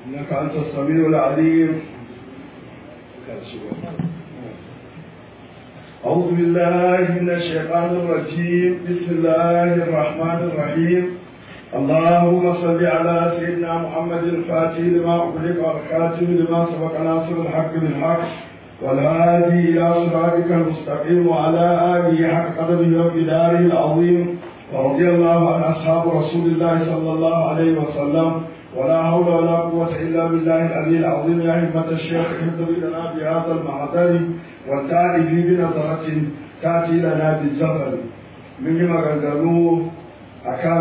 إنك أنت السميع العليم أعوذ بالله من الشيطان الرجيم بسم الله الرحمن الرحيم اللهم صل على سيدنا محمد الفاتح لما أغلق والخاتم لما سبق ناصر الحق بالحق والهادي إلى صراطك المستقيم وعلى آله حق قدره وبداره العظيم ورضي الله عن أصحاب رسول الله صلى الله عليه وسلم ولا حول ولا قوة إلا بالله العلي العظيم يا همة الشيخ اهدوا لنا بهذا المحضر والتعرف بنظرة تأتي لنا بالزفر من maganganu akan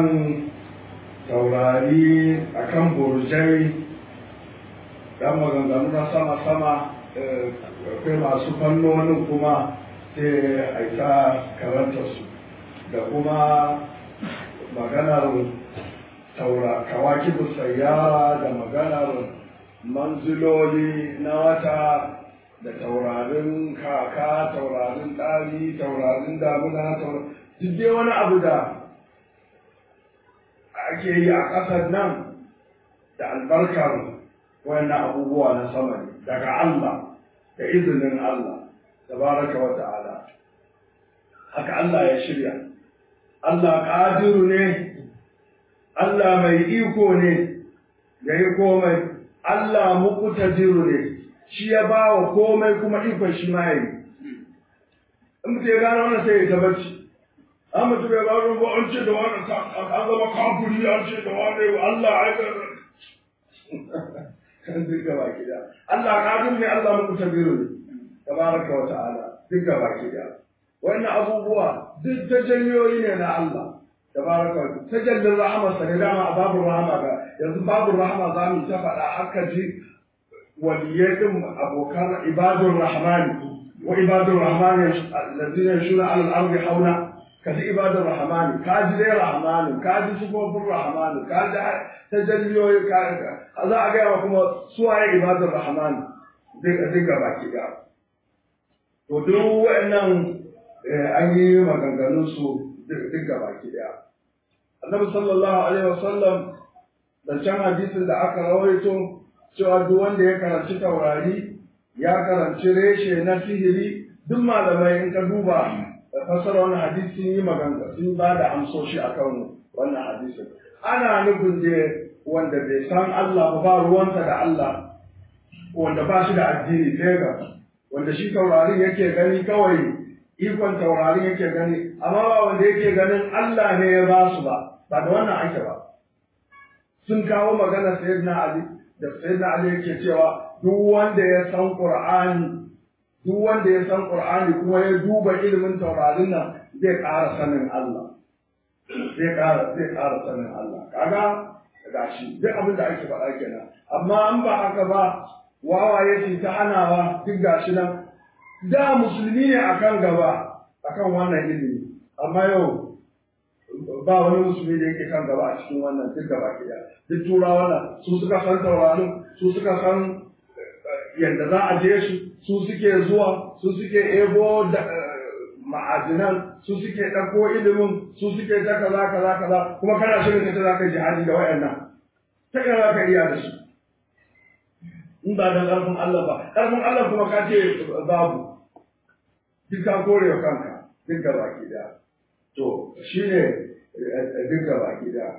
taurari akan burjai dan maganganu na sama-sama akwai masu fannonin kuma sai a ta karanta su da kuma maganar taura kawakibu sayyara da maganar manziloli na wata da taurarin kaka taurarin ɗari taurarin damuna duk dai wani abu da ake yi a ƙasar nan da albarkar wannan abubuwa na sama ne daga Allah da izinin Allah tabaraka wa ta'ala haka Allah ya shirya Allah ƙadiru ne Allah mai iko ne ya yi komai Allah muqtadiru ne shi ya ba wa komai kuma ikon shi ma yi in mutum ya gano wannan sai ya ta bacci an mutum ya gano ba an ce da wani an zama kafuri an ce da wani Allah ya kan duka baki da Allah qadir ne Allah muqtadiru ne tabaraka wa ta'ala duka baki da wannan abubuwa duk tajalliyoyi ne na Allah tabaraka wa tajallin rahama sa ne dama babu rahama ga yanzu babu rahama za mu ta faɗa haka ji waliyai din abokan ibadur rahmani wa ibadur rahmani allazina yashuna ala al-ardi hauna kaji ibadur rahmani kaji dai rahmani kaji sifofin rahmani kaji tajalliyoyi ka za a gaya kuma suwaye ibadur rahmani duka baki da to duk wa'annan an yi maganganun su duk baki daya annabi sallallahu alaihi wasallam da can hadisin da aka rawaito cewa duk wanda ya karanci taurari ya karanci reshe na sihiri duk malamai in ka duba fasara wannan hadisi sun yi magana sun ba da amsoshi akan wannan hadisin ana nufin da wanda bai san Allah ba ba ruwanta da Allah wanda ba shi da addini sai ga wanda shi taurarin yake gani kawai ikon taurarin yake gani amma ba wanda yake ganin Allah ne ya ba su ba ba da wannan ake ba sun kawo magana sayyidina Ali da sayyidina Ali yake cewa duk wanda ya san Qur'ani duk wanda ya san Qur'ani kuma ya duba ilimin taurarin nan zai ƙara sanin Allah zai ƙara zai ƙara sanin Allah kaga gashi duk abin da ake faɗa kenan amma an ba haka ba wawaye su ta hanawa duk gashi nan da musulmi ne akan gaba akan wannan ilimi amma yau ba wani musulmi da yake kan gaba a cikin wannan duk gaba ke duk turawa nan su suka san taurarin su suka san yadda za a je su su suke zuwa su suke ebo da ma'adinan su suke ɗauko ilimin su suke ta kaza kaza kaza kuma kana shirin ka za ka jihadi da wayannan ta ina za ka iya da su in ba da ƙarfin Allah ba ƙarfin Allah kuma ka ce babu duk ka kore wa kanka duk gaba ki da to shi ne duk gaba ki da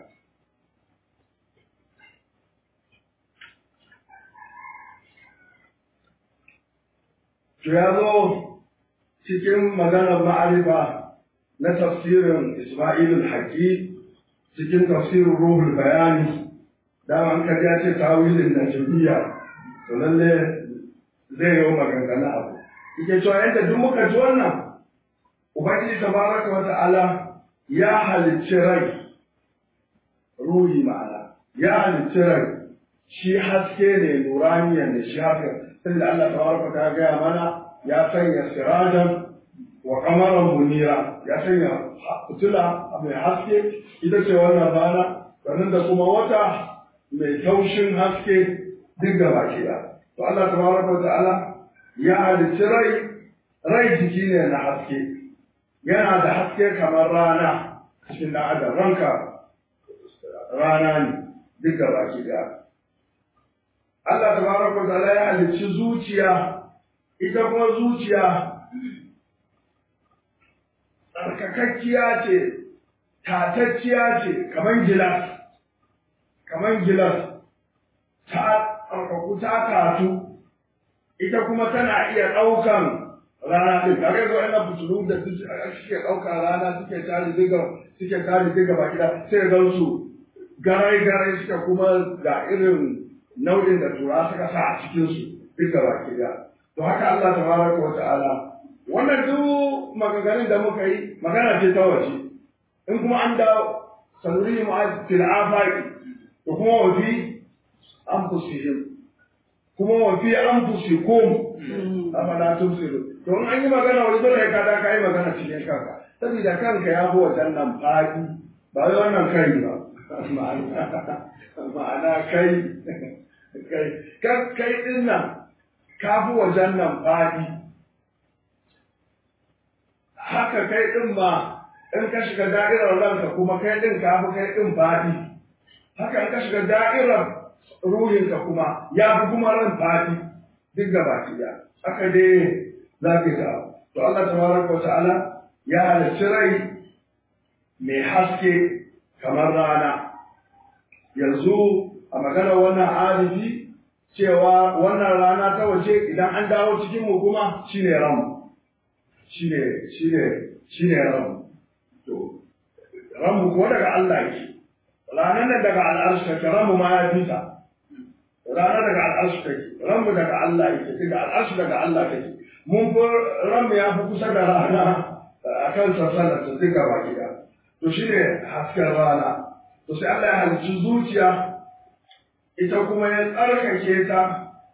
to ya zo cikin maganar ma'arifa na tafsirin Ismail al-Haqi cikin tafsirin Ruhul Bayani dama an kaji ya ce tawilin najmiya to lalle zai yi maganganu abu yake cewa yadda duk muka ji wannan ubangiji tabaraka wa ta'ala ya halicci rai ruhi ma'ana ya halicci rai shi haske ne nuraniya ne shi haka tunda Allah tabaraka ta gaya mana ya sanya sirajan wa kamaran munira ya sanya fitila mai haske ita ce wannan rana sannan da kuma wata mai taushin haske duk da baki da to Allah tabaraka wa ta'ala ya halicci rai rai jiki ne na haske yana da haske kamar rana cikin da adam ranka rana ne duk da baki da Allah tabaraka wa ta'ala ya halicci zuciya ita kuma zuciya tsarkakakkiya ce tatacciya ce kamar gilas kamar gilas ta tsarkaku ta katu ita kuma tana iya ɗaukan rana ɗin kare zo ina fitulu da suke ɗaukan rana suke tare diga suke tare diga baki da sai ga su garai garai suka kuma ga irin nau'in da tura suka sa a cikin su duka baki da to haka Allah tabaraka wa ta'ala wannan duk maganganun da muka yi magana ce ta waje in kuma an da sanuri mu'azzil afaqi to kuma wa fi anfusihim kuma wa fi anfusikum afala tubsiru to in an yi magana wani dole ka da ka yi magana cikin kanka saboda kanka ya fi wajen nan fadi ba wai wannan kai ba ma'ana kai kai kai din nan ka fi wajen nan fadi haka kai din ma in ka shiga da'irar ranka kuma kai din ka fi kai din fadi haka in ka shiga da'irar ruhinka kuma ya fi kuma ran fadi duk gaba ɗaya haka dai za ka ga to Allah tabaraka wa ta'ala ya halarci rai mai haske kamar rana yanzu a magana wannan alifi cewa wannan rana ta waje idan an dawo cikin mu kuma shine ramu shine shine shine ramu to ramu ko daga Allah yake ranar nan daga al'arshi take ramu ma ya fita ranar daga al'arshi take ramu daga Allah yake daga al'arshi daga Allah take mun fi ramu ya fi kusa da rana a kan sassanar ta duka baki da to shine hasken rana to sai Allah ya halicci zuciya ita kuma ya tsarkake ta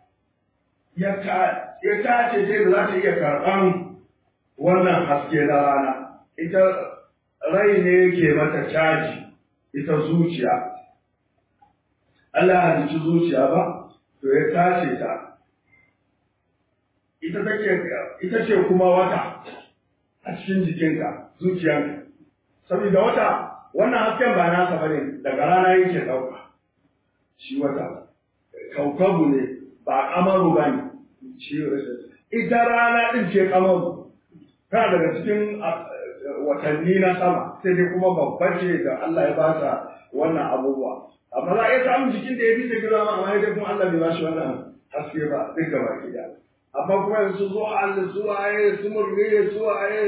ya tace ta da za ta iya karɓan wannan haske na rana ita rai ne yake mata caji ita zuciya Allah ya halicci zuciya ba to ya tace ta ita take ita ce kuma wata a cikin jikinka zuciyanka saboda wata wannan hasken ba nasa bane daga rana yake ɗauka shi wata kaukabu ne ba kamaru ba ne shi ita rana ɗin ce kamaru tana daga cikin watanni na sama sai dai kuma babba ce da Allah ya ba ta wannan abubuwa amma za a iya samun jikin da ya fi ta girma amma dai kuma Allah bai ba shi wannan haske ba duk gaba ki da amma kuma yanzu zo Allah su waye su murne su waye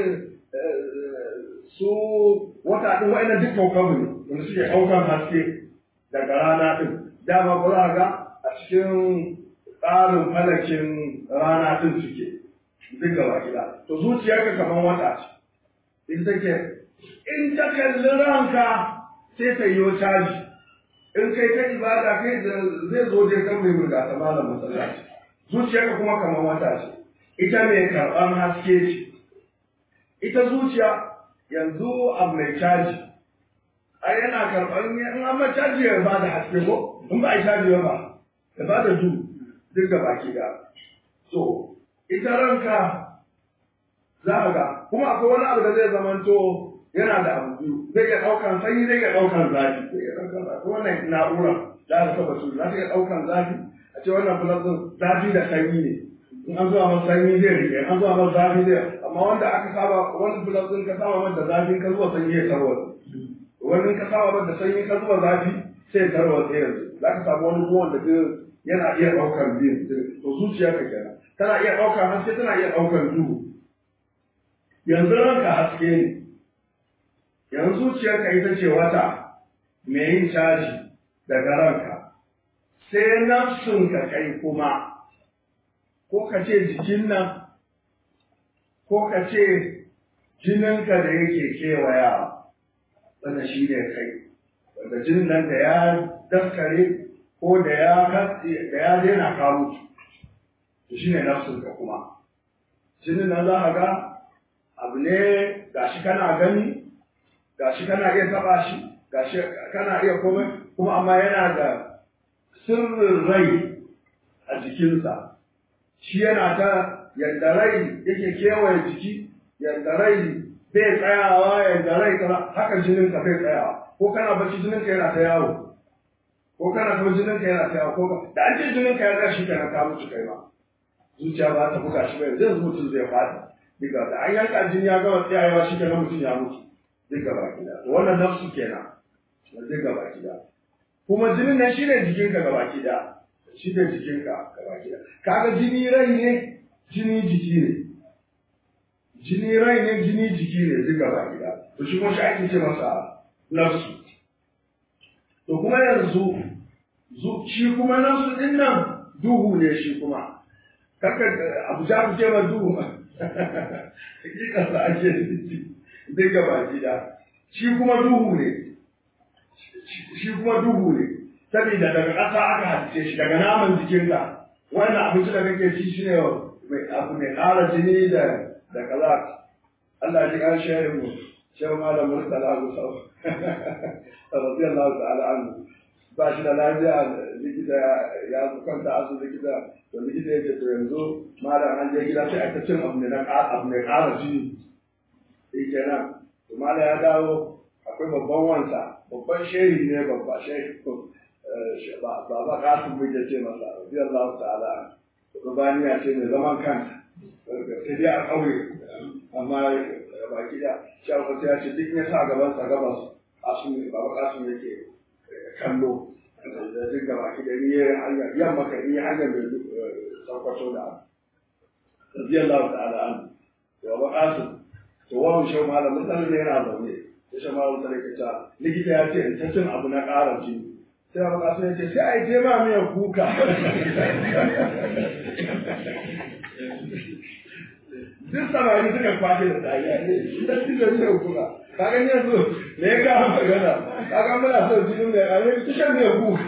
su wata ɗin wa'annan duk kaukabu ne wanda suke ɗaukan haske daga rana ɗin dama ba za ga a cikin tsarin falakin rana ɗin suke duk gaba gida to zuciyarka kamar wata ce in take in ta kalli ranka sai ta yi caji in kai ta ibada kai zai zo dai kan mai burga ta malam masallaci zuciyarka kuma kamar wata ce ita mai karɓar haske ce ita zuciya yanzu abu mai caji a yana karɓar in an ma caji ya ba da haske ko in ba a caji ba ya ba da du duk da baki da so ita ranka za a ga kuma akwai wani abu da zai zamanto yana da abu biyu zai iya ɗaukan sanyi zai iya ɗaukan zafi zai iya ɗaukan zafi wannan na'ura za ta saba su za ta iya ɗaukan zafi a ce wannan filasin zafi da sanyi ne in an zuwa masa sanyi zai rike an zuwa masa zafi zai amma wanda aka saba wani filasin ka saba masa zafi ka zuwa sanyi ya tarwata wani ka saba masa sanyi ka zuwa zafi sai ya tarwata yanzu za ka samu wani ruwan da yana iya ɗaukar biyu to zuciya ka kenan tana iya ɗaukar haske tana iya ɗaukar duhu yanzu ranka haske ne yanzu zuciyarka ita ce wata mai yin caji daga ranka sai nafsunka kai kuma ko ka ce jikin nan ko ka ce jininka da yake kewayawa wanda shi ne kai wanda jinin nan da ya daskare ko da ya da ya daina ka mutu to shine nafsunka kuma jinin nan za ka ga abu ne gashi kana gani gashi kana iya taba shi gashi kana iya komai kuma amma yana da sirrin rai a jikinsa shi yana ta yadda rai yake kewaye jiki yadda rai bai tsayawa yadda rai kana haka jinin ka bai tsayawa ko kana bacci jinin ka yana ta yawo ko kana kuma jinin ka yana tsayawa ko ka da an ce jinin ka ya tsaya shi kenan ka mutu kai ma zuciya ba ta buga shi ba yanzu mutum zai faɗi duka da an yanka jini ya gama tsayawa shi kenan mutum ya mutu duka baki da to wannan nafsu kenan duka baki da kuma jinin nan shine jikinka gaba ki da shi ne jikinka gaba ki da kaga jini rai ne jini jiki ne jini rai ne jini jiki ne duk gaba ki da to shi kuma shi ake ce masa nafsu to kuma yanzu shi kuma nafsu din nan duhu ne shi kuma kaka abu ja ku ce ma duhu hakikarsa ake duk gaba ki da shi kuma duhu ne shi kuma duhu ne saboda daga ƙasa aka halice shi daga naman jikinka wannan abinci da kake ci shine abu mai ƙara jini da da kaza Allah ya ji kan shehin mu shehu malam murtala abu sau radiyallahu ta'ala anhu ba shi da lafiya likita ya kwanta asu likita to likita ya ce to yanzu malam an je gida sai aka cin abu mai abu mai ƙara jini shi kenan to malam ya dawo akwai babban wansa babban shehi ne babba shehi ba ba kasu muke ce masa rabi Allah ta'ala rubaniya ce mai zaman kanta sai dai a ƙauye amma ba gida shi a kwata ya ce duk ya sa gaban sa gabas kasu ne ba kasu ne ke kallo da duk gaba ki da ni ya hanyar yamma ka ni hanyar da sarkwato da rabi Allah ta'ala an to ba kasu to wawan shau malamin tsarin ne yana zaune ya shi malamin tsarin ka ta likita ya ce in ta cin abu na ƙara jini sai abu kasu ya ce sai a yi tema miyan kuka duk samari suka kwashe da tsariya ne idan duk da miyan kuka kaga ne yanzu me ya kawo magana kaga muna son jinin mai ƙare su shan miyan kuka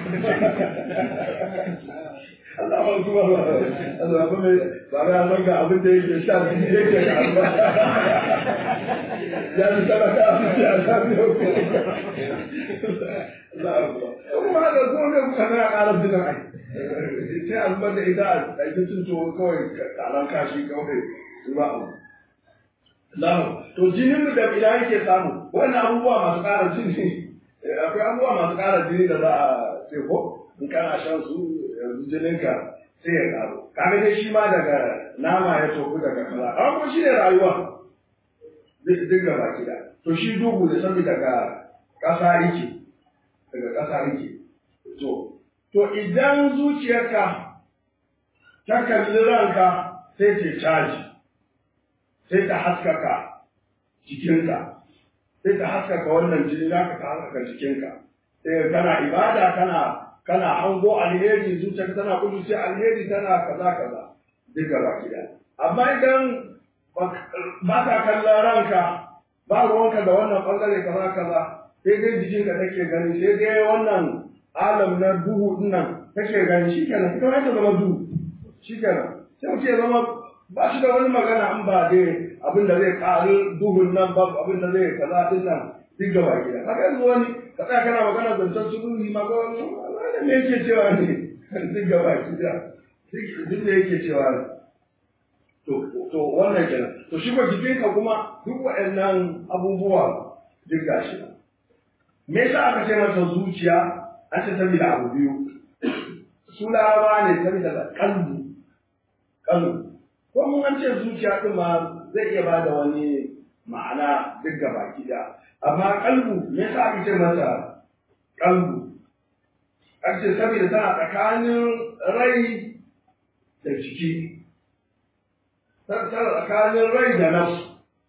Allah ba kuma ba Allah ba mai ba ga san ga abin da yake sha da yake da alba ya ji sadaka a cikin azabi Allah kuma haka ko ne kuka na ƙara dinan ai sai alba da ida a ita cin to kawai karan kashi kawai su ba abu Allah to jinin da ila yake samu wannan abubuwa masu ƙara jini akwai abubuwa masu ƙara jini da za a ce ko in kana shan su yanzu jininka sai ya ƙaru kaga dai shi ma daga nama ya tofu daga kaza amma kuma shi ne rayuwa duk gaba gida to shi duhu da sami daga ƙasa yake daga ƙasa yake to to idan zuciyarka ta kalli ranka sai ta caji sai ta haskaka jikinka sai ta haskaka wannan jini naka ta haskaka jikinka sai kana ibada kana kana hango alheri zuciyarka tana kudu sai alheri tana kaza kaza duk gaba gida amma idan ba ka kallon ranka ba ruwanka da wannan bangare kaza kaza sai dai jikinka take gani sai dai wannan alam na duhu dinnan take gani shikenan ita ma ta zama duhu shikenan sai mutum ya zama ba shi da wani magana in ba dai abin da zai ƙari duhun nan ba abin da zai kaza din nan duk gaba gida haka yanzu wani ka tsaya kana magana zancen su duhi ma ga wani wani me yake cewa ne duk gaba gida duk da yake cewa ne to to wannan kenan to shi ko jikinka kuma duk waɗannan abubuwa duk gashi me yasa aka ce masa zuciya an ce saboda abu biyu su laraba ne saboda kalbu kalbu ko mun an ce zuciya din ma zai iya ba da wani ma'ana duk gaba da amma kalbu me yasa aka ce masa kalbu an ce saboda tana tsakanin rai da jiki tana tsakanin rai da nafsu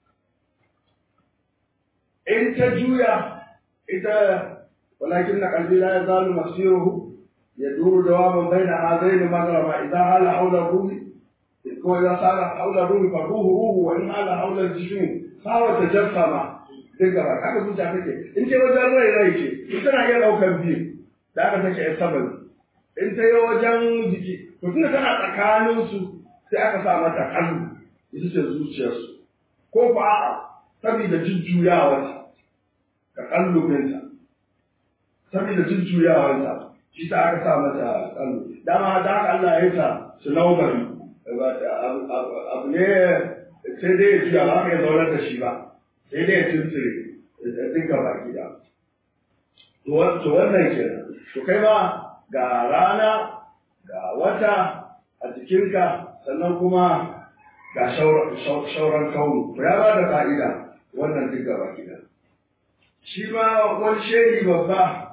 in ta juya ita walakin na kalbi la ya zalu masiruhu ya duru dawaman baina hazaini magrama idan hala haula ruhi ko ya sara haula ruhi fa ruhu ruhu wa in hala haula jismi sawa tajassama duk gaba haka zuciya take in ce wajen rai rai ce to tana iya daukar biyu da aka take ya saban in ta yi wajen jiki to tunda tana tsakanin su sai aka sa mata kalbu ita ce zuciyarsu ko ba a'a saboda jujjuyawarta ka kallubinta saboda jujjuyawarta shi ta aka sa mata kallu dama da haka Allah ya yi ta su naubari abu ne sai dai ya juya ba ka yi zaunar da shi ba sai dai ya tunture duk gaba gida to wannan kenan to kai ma ga rana ga wata a jikinka sannan kuma ga shauran kauni to ya ba da fa'ida wannan duk gaba gida shi ma wani shehi babba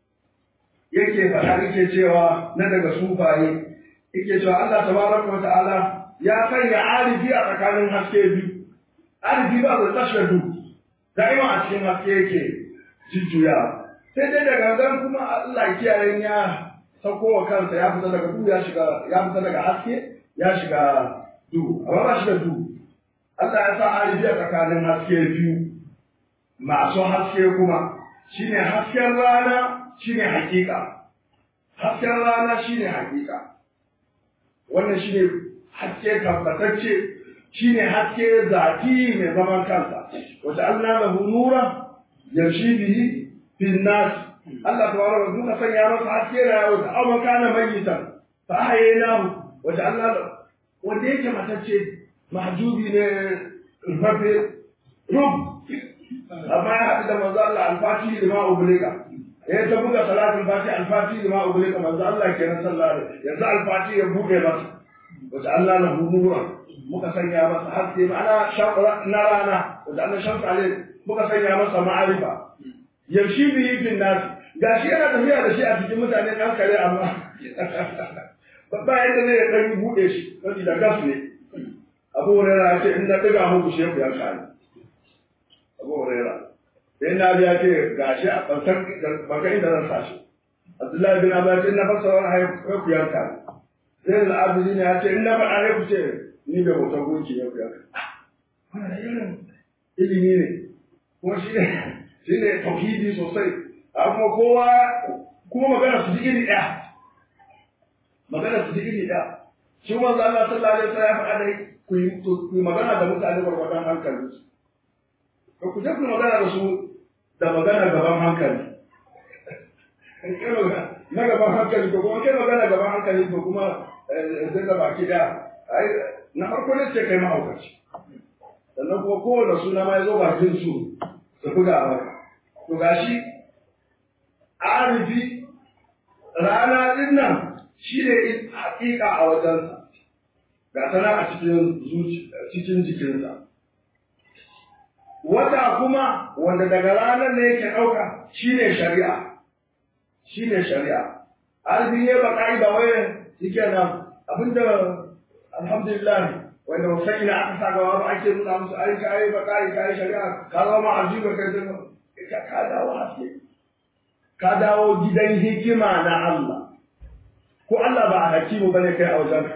yake faɗa yake cewa na daga sufaye yake cewa Allah tabaraka wa ta'ala ya sanya arifi a tsakanin haske biyu arifi ba zai tashi du da'ima a cikin haske yake jujjuya sai dai daga zan kuma Allah kiyaye ya sauko wa kansa ya fita daga duhu ya shiga ya fita daga haske ya shiga duhu amma ba shi da duhu Allah ya sa arifi a tsakanin haske biyu masu haske kuma shine hasken rana shine hakika hasken rana shine hakika wannan shine haske tabbatacce shine haske zati mai zaman kansa wata Allah lahu nura yamshi bihi fil nas Allah tabaraka wa ta'ala sanya masa haske da yawo da amma kana mayyitan fa ahyaynahu wata Allah wanda yake matacce mahjubi ne rufafe rub amma ya haɗu da manzo Allah alfati da ma ubulika ya ta buga salatin fati alfati da ma ubulika manzo Allah kenan sallallahu alaihi yanzu alfati ya buɗe masa wata Allah na nura muka sanya masa haske ma'ana shaqra na rana wata Allah shamsu alaihi muka sanya masa ma'arifa yamshi bihi fil nas gashi yana tafiya da shi a cikin mutane ɗan kare amma ba yadda zai ɗan buɗe shi saboda gas ne abu hurairah ya ce in na ɗiga muku shefu ya kare abu huraira sai na biya ce gashi a ɓantar baka inda zan sa shi abdullahi bin abbas in na fasa wani haifu ku yanka sai da abdi ne ya ce in na faɗa haifu ce ni da hoton gunki ne ku yanka wannan irin ilimi ne kuma shi ne shi ne tauhidi sosai a kuma kowa kuma magana su ji iri ɗaya magana su ji iri ɗaya shi manzo Allah sallallahu alaihi wasallam ya faɗa da ku yi magana da mutane gwargwadon hankalinsu ka ku je ku magana da su da magana gaban hankali na gaban hankali ko kuma kai magana gaban hankali ko kuma zai da baki da na farko ne ce kai mahaukaci sannan kuma kowane suna ma ya zo bakin su su buga maka to gashi arifi rana din nan shi ne hakika a wajensa ga sana a cikin cikin jikinsa wata kuma wanda daga ranar ne yake ɗauka shi ne shari'a shi ne shari'a arzi ne ba ƙa'i ba wai yake nan abinda alhamdulillah wanda ba sai ina aka sa gaba ba ake nuna musu ai ka yi ba ƙa'i ka yi shari'a ka zama arzi ba kai zama ka ka dawo haske ka dawo gidan hikima na Allah ko Allah ba a hakimu bane kai a wajen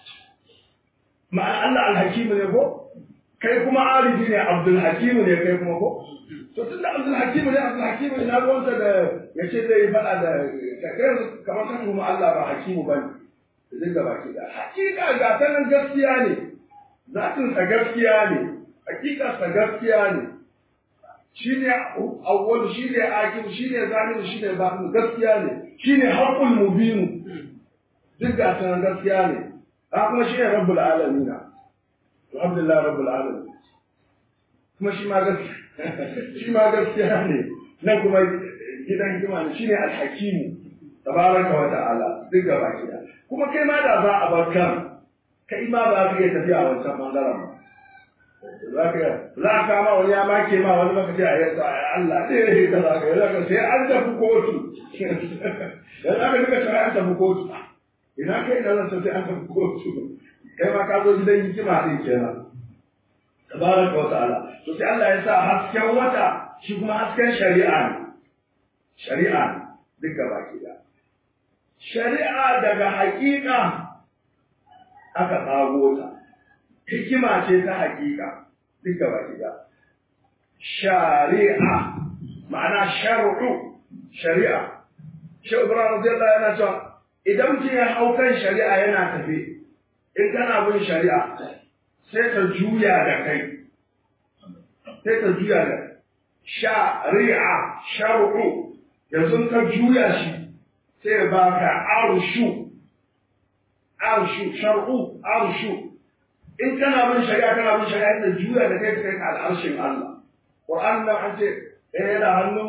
ma'an Allah alhakimu ne ko kai kuma arifi ne abdul hakimu ne kai kuma ko to tunda abdul hakimu ne abdul hakimu ne na ruwansa da ya ce zai faɗa da kai kamar kan kuma Allah ba hakimu bane zai ga baki da hakika ga ta nan gaskiya ne zatin sa gaskiya ne hakika sa gaskiya ne shine awwal shine akhir shine zahir shine batin gaskiya ne shine haqqul mubin duk ga ta nan gaskiya ne ha kuma shine rabbul alamin alhamdulillah rabbul alamin kuma shi ma gaskiya shi ma gaskiya ne nan kuma gidan hikima ne shine alhakim tabaraka wa ta'ala duk gaba kida kuma kai ma da za a bar kan kai ma ba ka iya tafiya a wancan bangaren ba za ka za ka kama wani ya make ma wani maka ce a yasa Allah ne ya yi kaza ka yanzu sai an tafi kotu yanzu aka duka sai an tafi kotu ina kai da zan sai an tafi kotu kai ma ka zo gidan hikima din kenan tabaraka wa ta'ala to sai Allah ya sa hasken wata shi kuma hasken shari'a ne shari'a ne duk gaba ki da shari'a daga hakika aka tsago ta hikima ce ta hakika duk gaba ki da shari'a ma'ana shar'u shari'a shi Ibrahim radiyallahu yana cewa idan mutum ya hau kan shari'a yana tafe in kana bin shari'a sai ta juya da kai sai ta juya da shari'a shar'u yanzu ka juya shi sai ba ka arshu arshu shar'u arshu in kana bin shari'a kana bin shari'a ta juya da kai ta kai ka al'arshin Allah Qur'an nan an ce ɗaya yana hannun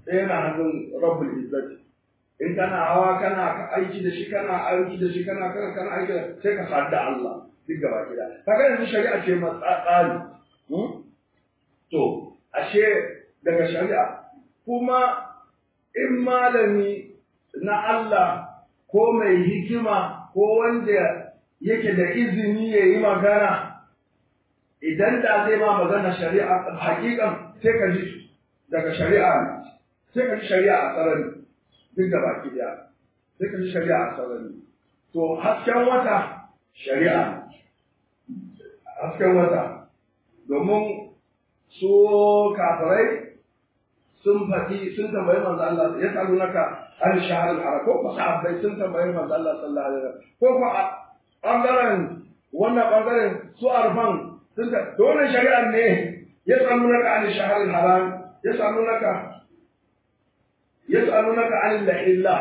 ɗaya yana hannun rabbul izzati in kana hawa kana aiki da shi kana aiki da shi kana kana kana aiki da sai ka sadu da Allah duk gaba gida kaga yanzu shari'a ce ma tsari to ashe daga shari'a kuma in malami na Allah ko mai hikima ko wanda yake da izini ya yi magana idan da zai ma magana shari'a hakikan sai ka ji daga shari'a sai ka ji shari'a a sarari duk da baki daya sai ka ji shari'a a sarari to hasken wata shari'a hasken wata domin su kafirai sun faɗi sun tambayi manzo Allah ya tsalu naka an shahar al ko ko sahabbai sun tambayi manzo Allah sallallahu alaihi wasallam ko ko bangaren wannan bangaren su arfan sun ta dole shari'a ne ya tsalu naka an shahar al-haram ya tsalu naka ya tsalu naka an al-illa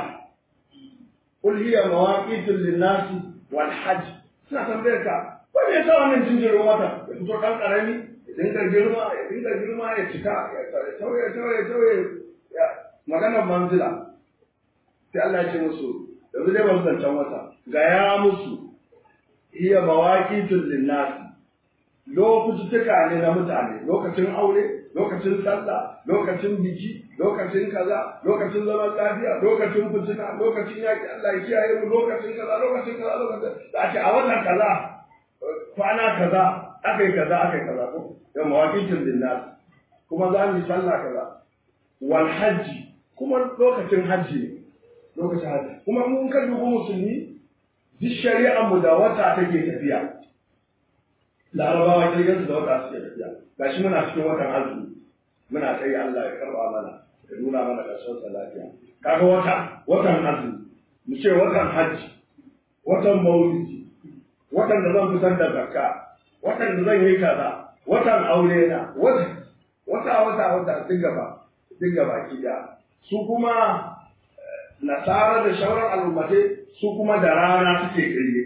qul hiya mawaqitu lin-nas wal hajj suna tambayar ka ko me yasa wannan jinjirin wata ya fito kan karami dinga girma ya dinga girma ya cika ya tauye tauye tauye maganar manzila sai Allah ya ce musu yanzu dai ban zancen wata ga ya musu iya mawaqitul linnas lokututtuka ne na mutane lokacin aure lokacin sallah lokacin biki lokacin kaza lokacin zaman lafiya lokacin fitina lokacin yaki Allah ya kiyaye mu lokacin kaza lokacin kaza lokacin da ake a wannan kaza kwana kaza aka yi kaza aka yi kaza ko yau mawaƙitin linnas kuma za mu yi sallah kaza wal hajji kuma lokacin hajji ne lokacin hajji kuma mun ka dubu musulmi duk shari'ar mu da wata take tafiya larabawa kirgin su da wata suke tafiya gashi muna cikin watan azumi muna sai Allah ya karba mana ya nuna mana ƙarshen sa lafiya kaga wata watan azumi mu ce watan hajji watan maulidi watan da zan fitar da zakka watan da zan yi kaza watan aure na wata wata wata wata duk gaba duk gaba ki da su kuma nasara da shauran al'ummatai su kuma da rana suke kirge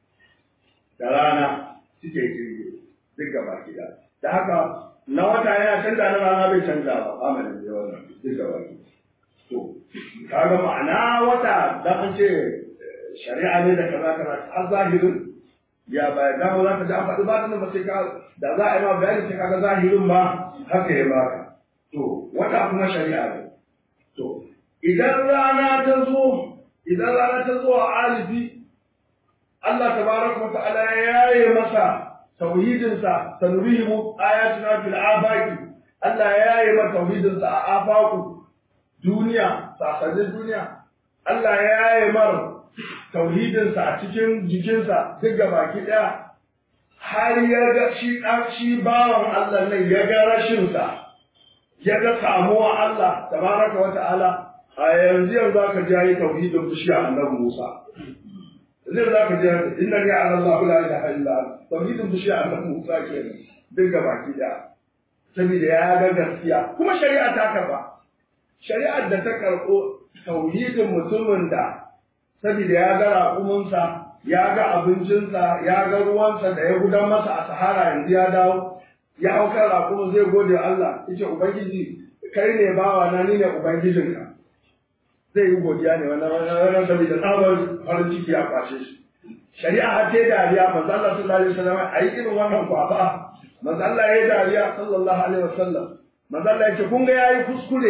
da rana suke kirge duk gaba ki da da haka na wata yana canza na rana bai canza ba amalin da wannan duk gaba ki to kaga ma'ana wata da an ce shari'a ne da kaza kaza har zahirin ya baya dama za ka ji an faɗi ba ba sai ka da za a yi ma bayani sai kaga zahirin ba haka ya baka to wata kuma shari'a ne to idan rana ta zo idan rana ta zo a alifi Allah tabaraka wa ta'ala ya yi masa tauhidin sa sanurihimu ayatuna fil afaqi Allah ya yi masa tauhidin sa a afaku duniya sasannin duniya Allah ya yi mara tauhidinsa a cikin jikinsa duk ga baki ɗaya har ya ga shi ɗan shi bawan Allah nan ya ga rashinsa ya ga samuwa Allah tabaraka wa ta'ala a yanzu yanzu aka ji yi tauhidin bishiya annabi Musa zai za ka ji inna ya Allah la ilaha illa tauhidin bishiya annabi Musa kenan duk ga baki ɗaya saboda ya ga gaskiya kuma shari'a ta karba shari'ar da ta karɓo tauhidin mutumin da saboda ya ga raƙuminsa ya ga abincinsa ya ga ruwansa da ya gudan masa a sahara yanzu ya dawo ya hau kan raƙumin zai gode wa Allah yace ubangiji kai ne bawa na ni ne ubangijinka zai yi godiya ne wannan wannan saboda tsabar farin ciki ya kwashe shi shari'a har ta dariya manzo Allah sallallahu alaihi wasallam ayi irin wannan kwaba manzo Allah ya dariya sallallahu alaihi wasallam manzo Allah ya ce kun ga yayi kuskure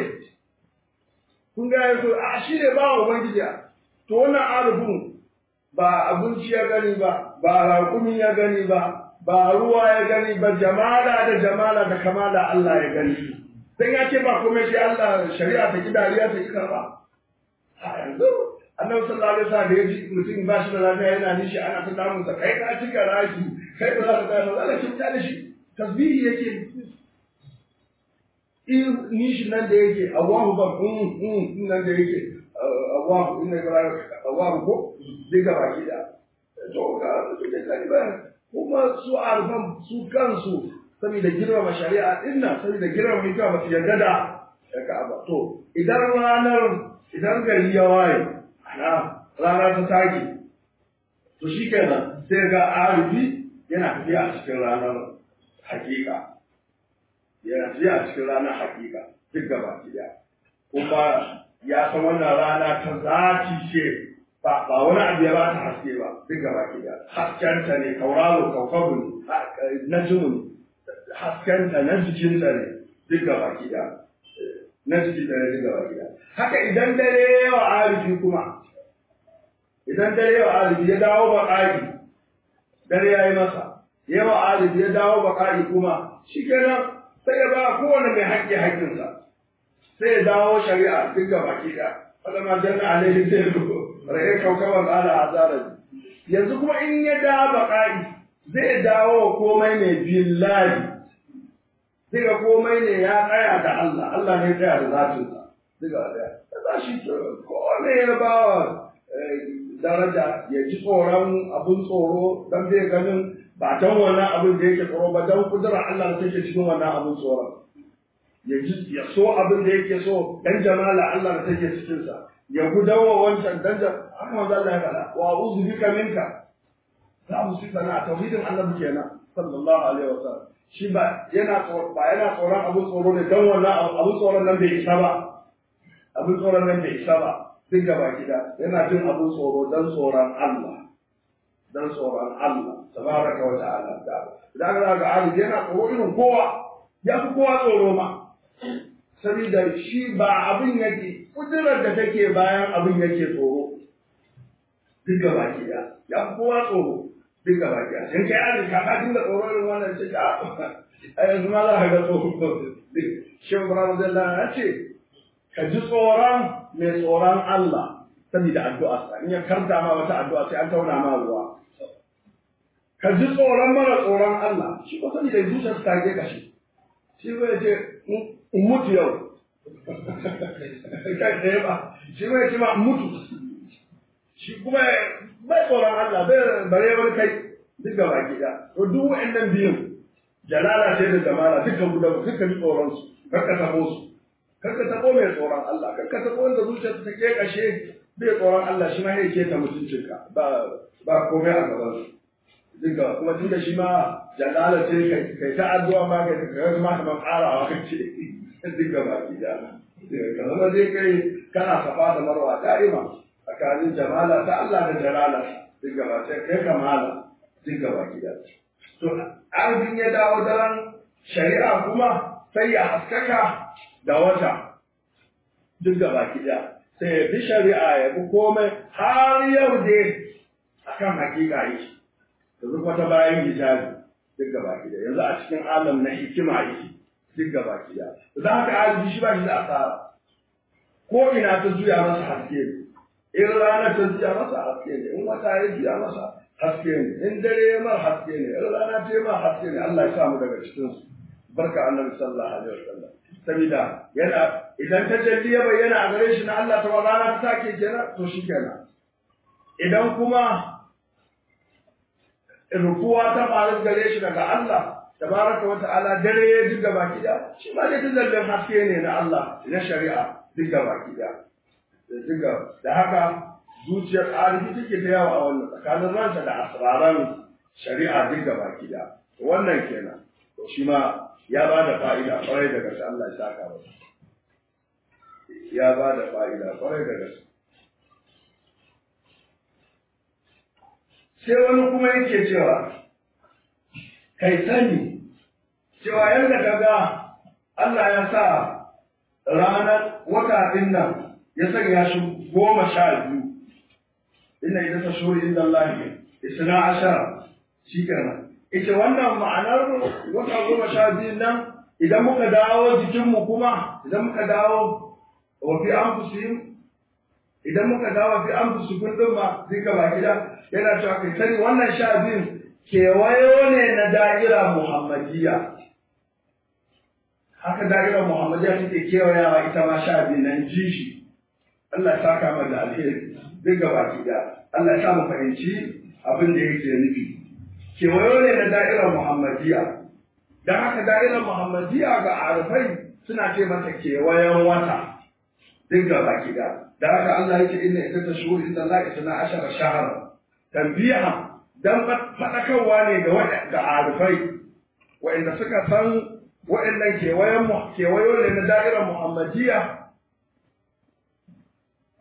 kun ga yayi a shi ne bawa ubangiji to wannan arifin ba abinci ya gani ba ba raƙumi ya gani ba ba ruwa ya gani ba jamala da jamala da kamala Allah ya gani dan ya ce ba komai shi Allah shari'a ta ki dariya ta ki karba a yanzu annabi sallallahu alaihi wasallam da ya ji mutum ba shi da lafiya yana nishi ana ta damun sa kai ka cika raki kai ba za ka tsaya ba Allah ki da shi tasbihi yake in nishi nan da yake Allahu ba in nan da yake Allahu inna ka Allahu ko diga baki da to ka su ke kani ba kuma su arfan su kansu saboda girmama shari'a din nan saboda girmama ita ba su yarda da Ka'aba to idan ranar idan gari ya waye ana rana ta take to shikenan sai ga arifi yana tafiya a cikin ranar hakika yana tafiya a cikin ranar hakika duk gaba ki kuma ya san wannan rana ta zati ce ba ba wani abu ya ba ta haske ba duk gaba ki da haskenta ne kauraro kaukabun najmun haskenta na jikinta ne duk gaba ki da na jikinta ne duk gaba ki da haka idan dare yawa arifi kuma idan dare yawa arifi ya dawo baƙaƙi dare ya yi masa yawa arifi ya dawo baƙaƙi kuma shi kenan sai ya ba kowane mai haƙƙi haƙƙinsa sai ya dawo shari'a duk gaba ki da فلما جن عليه سيره رأي كوكبا قال عذارا yanzu kuma in ya dawo baƙa'i zai dawo komai ne billahi zai ga komai ne ya tsaya da Allah Allah ne tsaya da zatinsa daga daya da za shi kowane ya ba wa daraja ya ji tsoron abun tsoro dan zai ganin ba don wannan abin da yake tsoro ba don kudurar Allah da take cikin wannan abun tsoron ya ji ya so abin da yake so dan jamala Allah da take cikin sa ya gudawa wancan dan da haka manzo Allah ya faɗa wa a'udhu bika minka za mu sifa na tauhidin Allah kenan sallallahu alaihi wasallam shi ba yana ba yana tsoron abin tsoro ne dan wannan abin tsoron nan bai isa ba abin tsoron nan bai isa ba duk gaba gida yana jin abin tsoro dan tsoron Allah dan tsoron Allah tabaraka wa ta'ala da idan ga ga Ali yana tsoro irin kowa ya fi kowa tsoro ma saboda shi ba abin yake kudurar da take bayan abin yake tsoro duk gaba ki da ya fi kowa tsoro duk gaba ki da in kai an ka ka dinga tsoro irin wannan ce ka a yanzu ma za ka ga tsoro shi Ibrahim Zallah ya ce ka ji tsoron mai tsoron Allah saboda addu'a sa in ya karta ma wata addu'a sai an tauna ma ruwa ka ji tsoron mara tsoron Allah shi ko saboda zuciyarsa ta ke kashi shi zai ce in mutu yau kai ɗaya ba shi zai ce ma mutu shi kuma bai tsoron Allah bai bare wani kai duk ga baki da to duk wa'annan biyun jalala ce da jamala dukkan guda dukkan tsoron su karka tabo su karka tabo mai tsoron Allah karka tabo wanda zuciyarsa ta ke kashe bai tsoron Allah shi ma ya ke ta mutuncinka ba ba komai a gaban su duka kuma tun da shi ma jalala ce kai ta addu'a ma kai ka ga ma kamar ƙarawa kace duka baki da ka zama dai kai kana safa da marwa da'ima tsakanin jamala ta Allah da jalala duka ba sai kai kamala duka baki da to arzikin ya dawo daren shari'a kuma sai ya haskaka da wata duk da baki da sai ya bi shari'a ya bi komai har yau dai akan hakika yake yanzu kuma ta bayan hijabi duk gaba da yanzu a cikin alam na hikima yake duk gaba da za ka alibi shi ba shi da asara ko ina ta juya masa haske ne in rana ta juya masa haske ne in wata ya juya masa haske ne in dare ya mar haske ne in rana ta yi mar haske ne Allah ya sa mu daga cikin su barka annabi sallallahu alaihi wasallam saboda yana idan ta jalli ya bayyana a gare shi na Allah ta rana ta take kenan to shi kenan idan kuma rufuwa ta faru gare shi daga Allah tabaraka wa ta'ala dare ya ji gaba kida shi ma da dillallin haske ne na Allah na shari'a duk gaba kida da haka zuciyar arifi take ta yawa a wannan tsakanin ransa da asraran shari'a duk gaba kida wannan kenan to shi ma ya ba da fa'ida kwarai da gaske Allah ya saka masa ya ba da fa'ida kwarai da gaske sai wani kuma yake cewa kai sani cewa yadda ka ga Allah ya sa ranar wata ɗin nan ya sanya shi goma sha biyu inna ita ta shuri inda Allah ne isna ashara shi kenan ita wannan ma'anar wata goma sha biyu nan idan muka dawo jikinmu kuma idan muka dawo wa fi anfusihim idan muka dawo fi anfusikum din ma duka ba gida yana cewa kai sani wannan sha biyun kewayo ne na da'ira muhammadiyya haka da'ira muhammadiyya take kewayawa ita ma sha biyu nan ji shi Allah ya saka mana da alheri duk gaba gida Allah ya sa mu fahimci abin da yake nufi kewayo ne na da'irar muhammadiyya dan haka da'irar muhammadiyya ga arfai suna ce mata kewayen wata duk gaba gida da haka Allah yake inna ita tashhur inda Allah isna ashara shahara tanbiha dan fadakarwa ne ga ga arifai wa'anda suka san wa'annan kewayen mu kewayo ne na da'irar muhammadiyya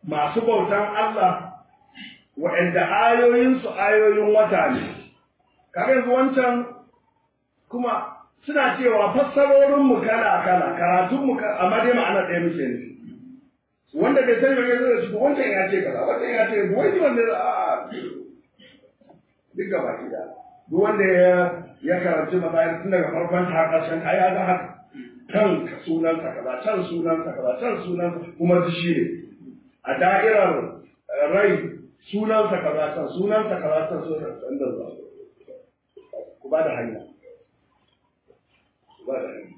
masu bautan Allah wa'anda ayoyinsu ayoyin wata ne kaga yanzu wancan kuma suna cewa fassarorinmu kala kala karatunmu amma dai ma'ana ɗaya muke ne wanda bai sani wani zai shigo wancan ya ce kaza wancan ya ce wani wanda a duk gaba ki da duk wanda ya ya karanci masayar tun daga farkon ta ƙarshen ai ya ga haka kan sunansa kaza can sunansa kaza can sunansa kuma duk shi ne a da'irar rai sunansa kaza can sunansa kaza can sunansa inda za ku ba da hanya ku ba da hanya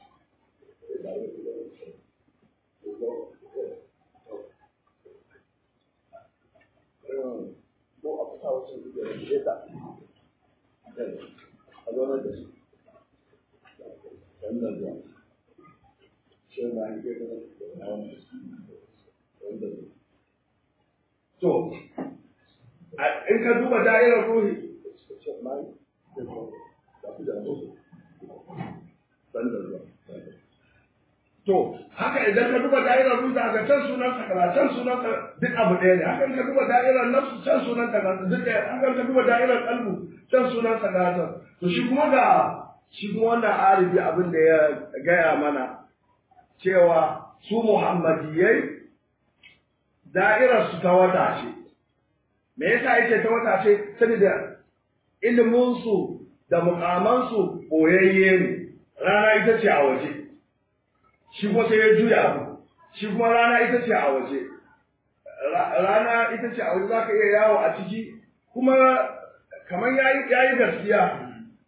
ko a kusa wasu da ya ta a zaunar da su wannan zuwa shi na hanke da na wani wanda to in ka duba da'irar ruhi To, haka idan ka duba da'irar ruhi da can sunan sakara, can sunan duk abu ɗaya ne. Haka ka duba da'irar nafsu can sunan sakara, duk ɗaya. Haka ka duba da'irar kalbu can sunan sakara. To shi kuma ga shi kuma wannan arifi abin da ya gaya mana cewa su Muhammadiyai da'irar su ta wata ce. Me yasa yake ta wata ce? Saboda iliminsu da mukamansu boyayye ne. Rana ita ce a waje. Shi kuma sai ya juya abu. Shi kuma rana ita ce a waje. Rana ita ce a waje za ka iya yawo a ciki kuma kamar ya yi gaskiya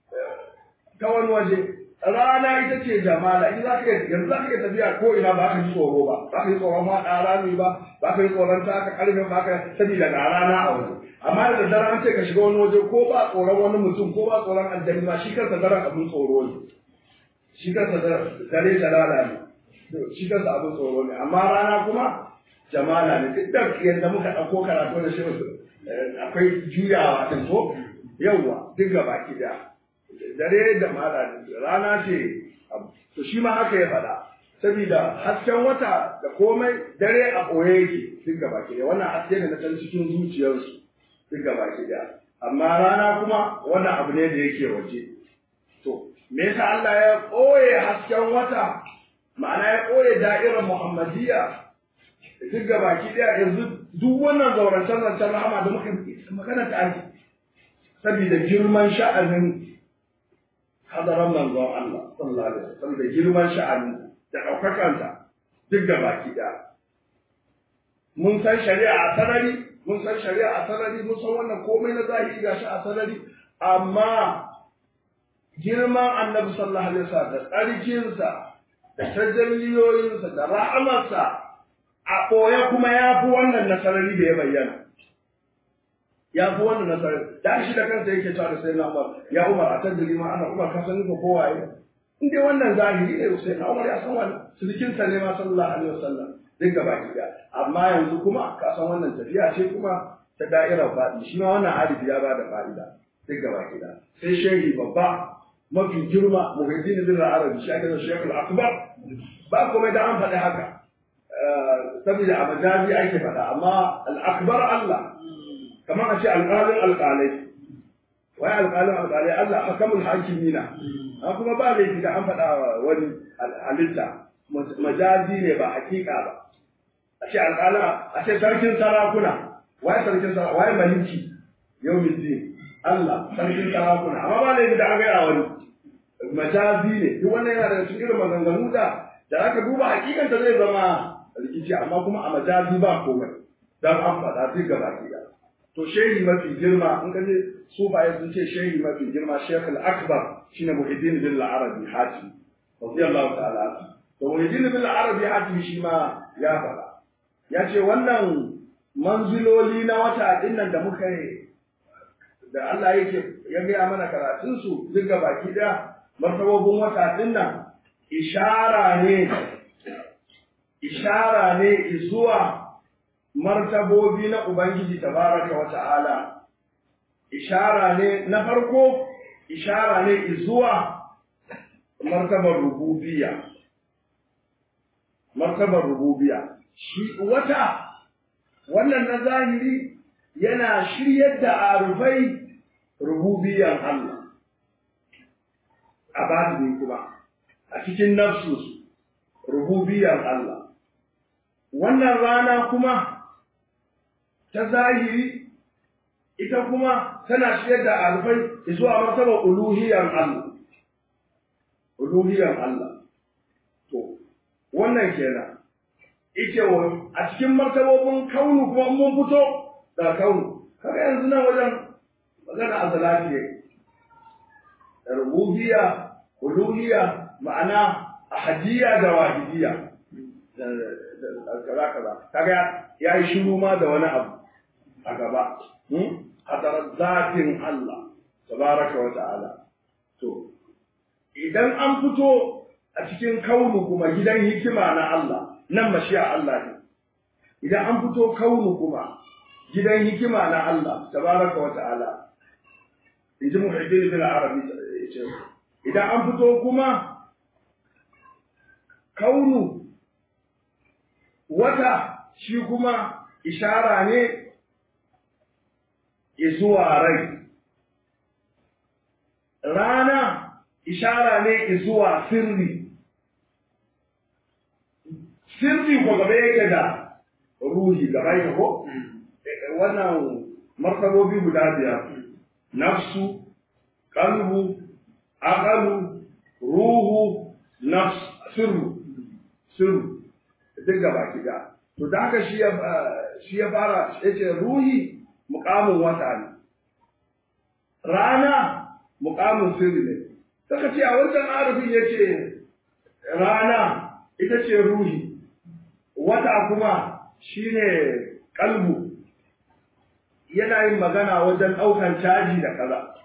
ta wani waje. rana ita ce jamala in za ka yanzu za ka iya tafiya ko ina ba ka ji tsoro ba ba ka yi tsoron faɗa rami ba ba ka yi tsoron taka ƙarfe ba ka sani daga rana a waje amma da daddare an ce ka shiga wani waje ko ba tsoron wani mutum ko ba tsoron aljani ma shi kansa daren abin tsoro ne shi kansa dare jalala ne shi kansa abin tsoro ne amma rana kuma jamala ne duk da yadda muka ɗauko karatu da shi akwai juyawa ɗin ko yawwa duk gaba ki da dare da mala rana ce to shi ma haka ya faɗa saboda hasken wata da komai dare a ɓoye yake duk gaba ke wannan haske ne na can cikin zuciyarsu duk gaba ke da amma rana kuma wannan abu ne da yake waje to me yasa Allah ya ɓoye hasken wata ma'ana ya ɓoye da'irar Muhammadiyya duk gaba ki da yanzu duk wannan zaurancen zancen rahama da muka magana ta ake saboda girman sha'anin hadaran manzon Allah sallallahu alaihi wasallam da girman sha'ani da ɗaukakansa duk da baki ɗaya. Mun san shari'a a sarari, mun san shari'a a sarari, mun san wannan komai na zahiri ga shi a sarari, amma girman annabi sallallahu alaihi wasallam da tsarkinsa da tajalliyoyinsa da ra'amarsa a ɓoye kuma ya fi wannan na sarari da ya bayyana. ya fi wannan nasarar da shi da kansa yake cewa da sai na Umar ya Umar a tajiri ma ana Umar ka san ko kowaye in dai wannan zahiri ne sai na Umar ya san wannan sirkin sa ne ma sallallahu alaihi wasallam duk gaba ki da amma yanzu kuma ka san wannan tafiya ce kuma ta da'irar faɗi shi ma wannan alifi ya bada fa'ida duk gaba ki da sai shehi babba mafi girma muhiddin bin arabi shi ake da shekul akbar ba komai da an faɗi haka saboda a majazi ake faɗa amma al-akbar Allah kamar a ce alƙalin alƙalai wai alƙalin alƙalai Allah hakamul hakimina an kuma ba laifi da an faɗa wani halitta majazi ne ba hakika ba a ce alƙalin a ce sarkin sarakuna wai sarkin sarakuna wai maliki yau miti Allah sarkin sarakuna amma ba laifi da an gaya wani majazi ne duk wannan yana da cikin irin maganganu da da aka duba hakikanta zai zama rikici amma kuma a majazi ba komai dan an faɗa duk gaba ki to shehi mafi girma in ka je sufaye sun ce shehi mafi girma shekh al-akbar shine muhiddin bin al-arabi hatim radiyallahu ta'ala to muhiddin bin al-arabi hatim shi ma ya fara ya ce wannan manziloli na wata din nan da muka yi da Allah yake ya gaya mana karatun su duk ga baki daya martabobin wata din nan ishara ne ishara ne zuwa martabobi na Ubangiji tabaraka wa ta'ala, ishara ne na farko, ishara ne zuwa martabar rububiya. Martabar rububiya, shi wata wannan na zahiri yana shiryar da arufai rububiyan Allah a batini kuma a cikin nafsus rububiyan Allah wannan rana kuma ta zahiri ita kuma tana shiryar da arufai zuwa martaba uluhiyan Allah uluhiyan Allah to wannan kenan ike wa a cikin martabobin kaunu kuma mun fito da kaunu kaga yanzu nan wajen magana a salati ne rububiyya uluhiyya ma'ana ahadiyya da wahidiyya kaza kaza kaga ya yi shiru ma da wani abu a gaba hadarar zatin Allah tabaraka wa ta'ala to idan an fito a cikin kaunu kuma gidan hikima na Allah nan mashiya Allah ne idan an fito kaunu kuma gidan hikima na Allah tabaraka wa ta'ala in ji muhaddin bin arabi ce idan an fito kuma kaunu wata shi kuma ishara ne zuwa rai rana ishara ne zuwa sirri sirri ko gaba yake da ruhi gaba yake ko wannan martabobi guda biyar nafsu qalbu aqalu ruhu nafs sirru sirru duk gaba kida to da haka shi ya shi ya fara yace ruhi muqamin wata ne rana muqamin sirri ne saka ce a wancan arifin yace rana ita ce ruhi wata kuma shine kalbu yana yin magana wajen ɗaukan caji da kaza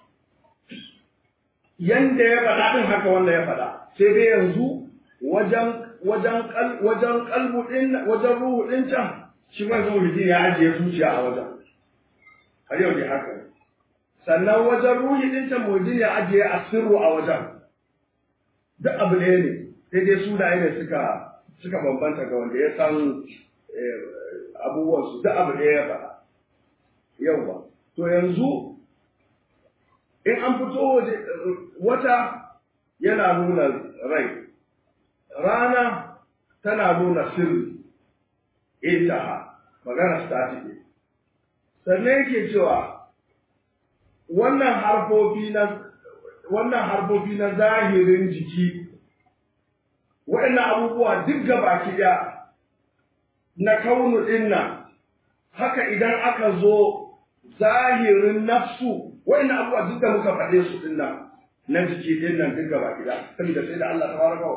yanda ya faɗa ɗin haka wanda ya faɗa sai dai yanzu wajen wajen wajen kalbu ɗin wajen ruhu ɗin can shi ma zuwa mutum ya ajiye zuciya a wajen har yau dai haka sannan wajen ruhi ɗin can mutum ya ajiye asirru a wajen duk abu ɗaya ne sai dai sunaye ne suka suka bambanta ga wanda ya san abubuwansu duk abu ɗaya ya faɗa yauwa to yanzu in an fito wata yana nuna rai rana tana nuna sirri intaha magana statike sannan yake cewa wannan harfofi na wannan harfofi na zahirin jiki waɗannan abubuwa duk gabaki ɗaya na kaunu ɗin nan haka idan aka zo zahirin nafsu waɗannan abubuwa duk da muka faɗe su ɗin nan na jiki ɗin nan duk gabaki ɗaya saboda sai da Allah tabaraka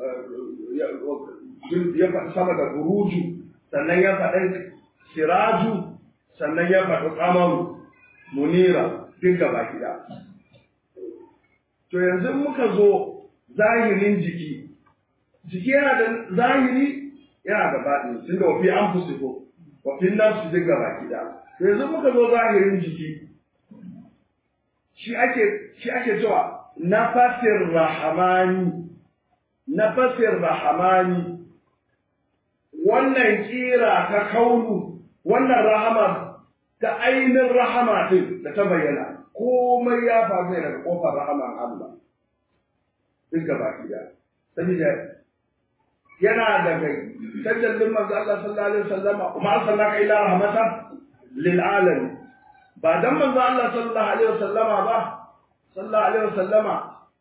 ya faɗi sama da buruju sannan ya faɗi siraju sannan ya faɗi kamaru munira duk gabaki ɗaya to yanzu muka zo zahirin jiki jiki yana da zahiri yana da baɗi tun da wafi an fusiko wafi nafsu duk gaba gida to yanzu muka zo zahirin jiki shi ake shi ake cewa nafasir rahamani nafasir rahamani wannan kira ta kaunu wannan rahama ta ainihin rahama din da ta bayyana komai ya faru ne daga kofar rahaman Allah duk gaba gida saboda yana daga tajallin manzo Allah sallallahu alaihi wasallama kuma arsalnaka ila rahmatan lil alamin ba dan manzo Allah sallallahu alaihi wasallama ba sallallahu alaihi wasallama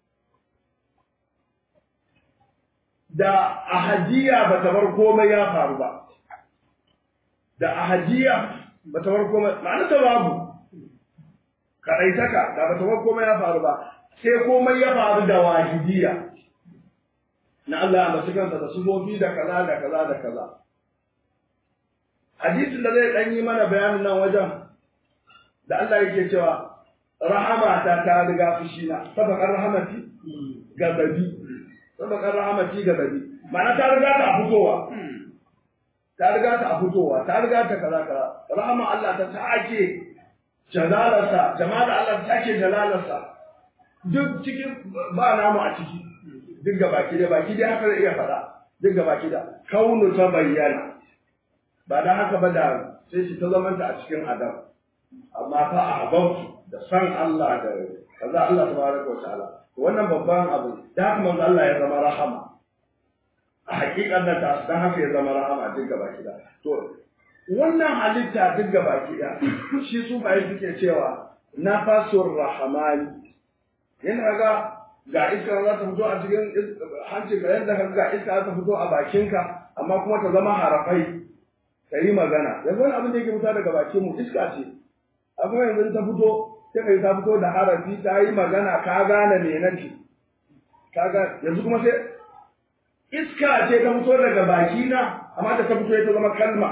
da ahadiya ba ta bar komai ya faru ba da ahadiya ba ta bar komai ma'ana ta babu kadaitaka da ba ta bar komai ya faru ba sai komai ya faru da wahidiya na Allah a kansa da sufofi da kaza da kaza da kaza. Hadisin da zai ɗan yi mana bayanin nan wajen da Allah yake cewa rahama ta ta riga fushina, sabakar rahamati gazabi, sabakar rahamati gazabi. Ma'ana ta riga ta a fitowa, ta riga ta a fitowa, ta riga ta kaza kaza. Rahama Allah ta take jalalarsa, jama'ar Allah ta take jalalarsa. Duk cikin ba namu a ciki. duk ga baki da baki da haka zai iya faɗa duk ga baki da kaunu ta bayyana ba da haka ba da sai shi ta zamanta a cikin adam amma fa a habautu da san Allah da kaza Allah tabaraka wa ta'ala wannan babban abu da haka manzo Allah ya zama rahama a hakikan nan ta dan haka ya zama rahama duk gaba kida to wannan halitta duk gaba kida shi su bai suke cewa nafasur rahmani yana ga ga iska za ta fito a cikin hanci ga yadda ka ga iska za ta fito a bakinka amma kuma ta zama harafai ta yi magana yanzu wani abin da yake fita daga bakin mu iska ce amma yanzu ta fito sai kai ta fito da harafi ta yi magana ka gane me nake ka ga yanzu kuma sai iska ce ta fito daga bakina amma da ta fito ta zama kalma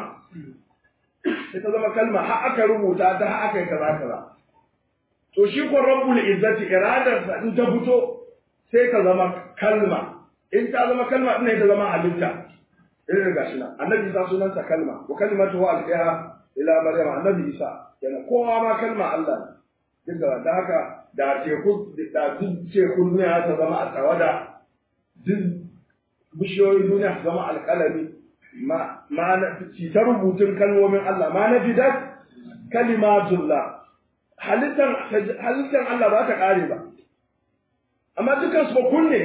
sai ta zama kalma har aka rubuta ta har aka yi kaza kaza to shi ko rabbul izzati iradarsa in ta fito sai ta zama kalma in ta zama kalma din ta zama halitta irin gashi nan annabi isa sunansa kalma wa kalimatu wa alqiha ila maryam annabi isa yana kowa ma kalma Allah ne duk da haka da teku da duk tekun duniya ta zama a tawada duk bishiyoyin duniya su zama alƙalami ma ma na ta rubutun kalmomin Allah ma na fidat kalimatullah halittar halittar Allah ba ta kare ba amma dukkan su ba kunne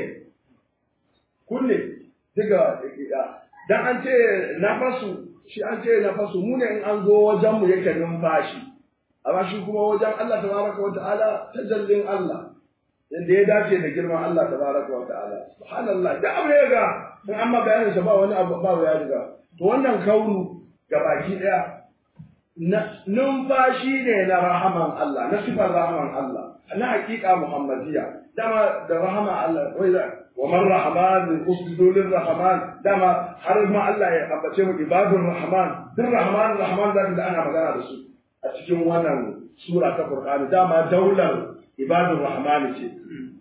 kunne diga dan an ce nafasu shi an ce nafasu mu ne in an zo wajen mu yake numfashi amma shi kuma wajen Allah tabaraka wa ta'ala tajallin Allah inda ya dace da girman Allah tabaraka wa ta'ala subhanallah da abu ya ga in amma bayanin sa ba wani abu ba ya riga to wannan kaunu gabaki daya numfashi ne na rahaman Allah na sifar rahaman Allah na hakika muhammadiya dama da rahama Allah wai wa man rahman usjudu lir rahman dama har ma Allah ya ambace mu ibadur rahman dir rahman rahman da ana magana da su a cikin wannan sura ta Qur'ani dama daular ibadur rahman ce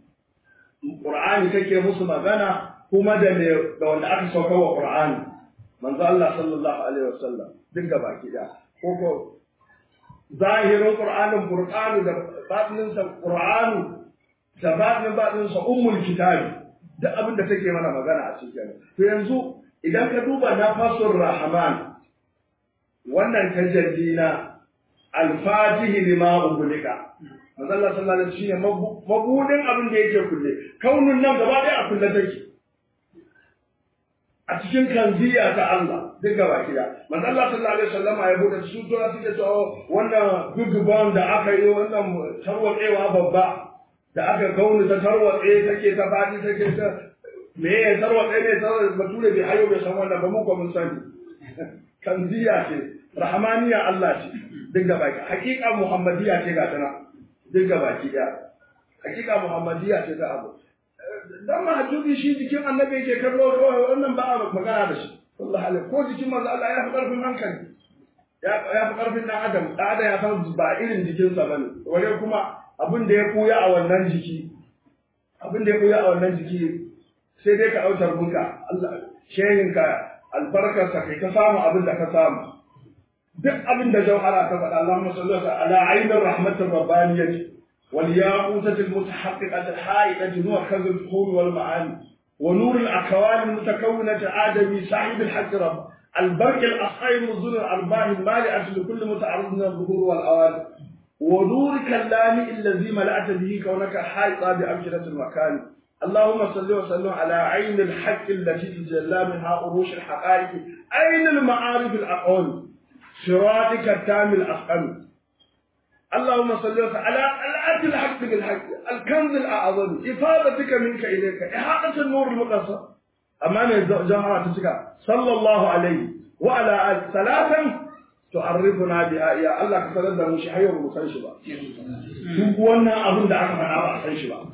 Qur'ani take musu magana kuma da me da wanda aka sauka wa Qur'ani manzo Allah sallallahu alaihi wasallam duk gaba ki da ko ko zahirin Qur'anin Qur'ani da batinin sa Qur'ani da batinin batinin sa ummul kitabi duk abin da take mana magana a cikin to yanzu idan ka duba nafasur rahman wannan tajalli na alfatihi lima ubulika manzo Allah sallallahu alaihi wasallam shine mabudin abin da yake kulle kaunin nan gaba ɗaya a kulle take a cikin kanziya ta Allah duk gaba kida manzo Allah sallallahu alaihi wasallam ya bude su to suke cewa wannan big bang da aka yi wannan tarwatsewa babba da aka kauni ta tarwatse take ta fadi take ta me ya tarwatse ne tarwatse bature bai hayo bai san wannan ba mu ko mun sani kanziya ce rahmaniya Allah ce duk gaba ki hakika muhammadiya ce ga tana duk gaba ki da hakika muhammadiya ce ta abu dan mahajjubi shi jikin annabi yake kallo kawai wannan ba a magana da shi wallahi alai ko jikin manzo Allah ya fi karfin hankali ya ya fi karfin dan adam dan adam ya san ba irin jikinsa bane wani kuma abin da ya kuya a wannan jiki abin da ya kuya a wannan jiki sai dai ka autar bunka Allah shehinka albarkarsa kai ka samu abin da ka samu duk abin da jauhara ta faɗa Allahumma salli ala ainir rahmatir rabbaniyyah والياقوتة المتحققة الحائطة نور كذا الفخور والمعاني ونور الأكوان المتكونة آدمي صاحب الحق رب البرك الأصحاب الظل الأرباح المالئة لكل متعرض من الظهور والأوان ونور كلام الذي ملأت به كونك حائطا بأمكنة المكان اللهم صل وسلم على عين الحق التي تجلى منها أروش الحقائق أين المعارف الأقوال صراطك التام الأفقم اللهم صل وسلم على الأرض الحق بالحق الكنز الأعظم إفادتك منك إليك إحاطة النور المقصر أمام الجماعة تشكى صلى الله عليه وعلى آله ثلاثا تعرفنا بها يا الله كسرد da mu shi hayo mu san shi ba duk wannan abin da aka faɗa ba a san shi ba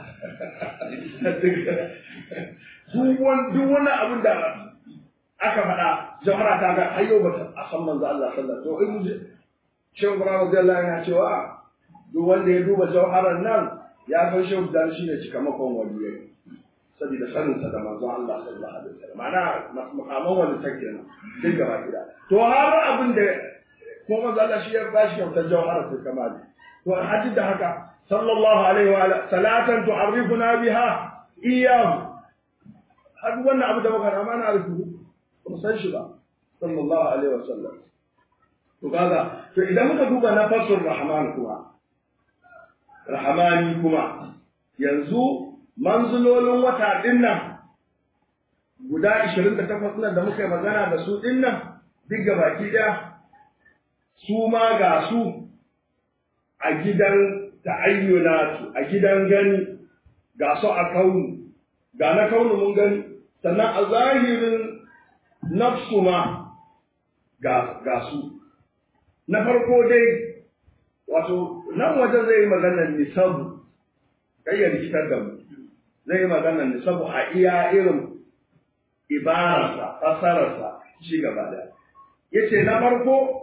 duk wannan abin da aka faɗa jama'a ta ga hayo ba a san manzo Allah sallallahu alaihi wasallam to in Shehu Ibrahim radiyallahu anhu cewa duk wanda ya duba jauharar nan ya san Shehu dan shi ne cikamakon waliyai saboda sanin sa da manzon Allah sallallahu alaihi wasallam ma'ana makaman wani take nan duk gaba gida to har abin da ko manzon Allah shi ya bashi kyautar jauharar ta kamali to hadin da haka sallallahu alaihi wa salatan tu'arrifuna biha iyyahu har wannan abu da muka rama na rufu ba san shi ba sallallahu alaihi wasallam to kaga to idan muka duba na fasur rahman kuma rahmani kuma yanzu manzulolin wata din nan guda 28 nan da muka yi magana da su din nan duk gabaki daya su ma ga su a gidan ta'ayyunatu a gidan gani ga su a kaunu ga na kaunu mun gani sannan a zahirin nafsu ma ga, ga su na farko dai wato nan wajen zai yi maganar nisabu kai ya rikitar da mu zai yi maganar nisabu a iya irin ibararsa fasararsa shi gaba da yace na farko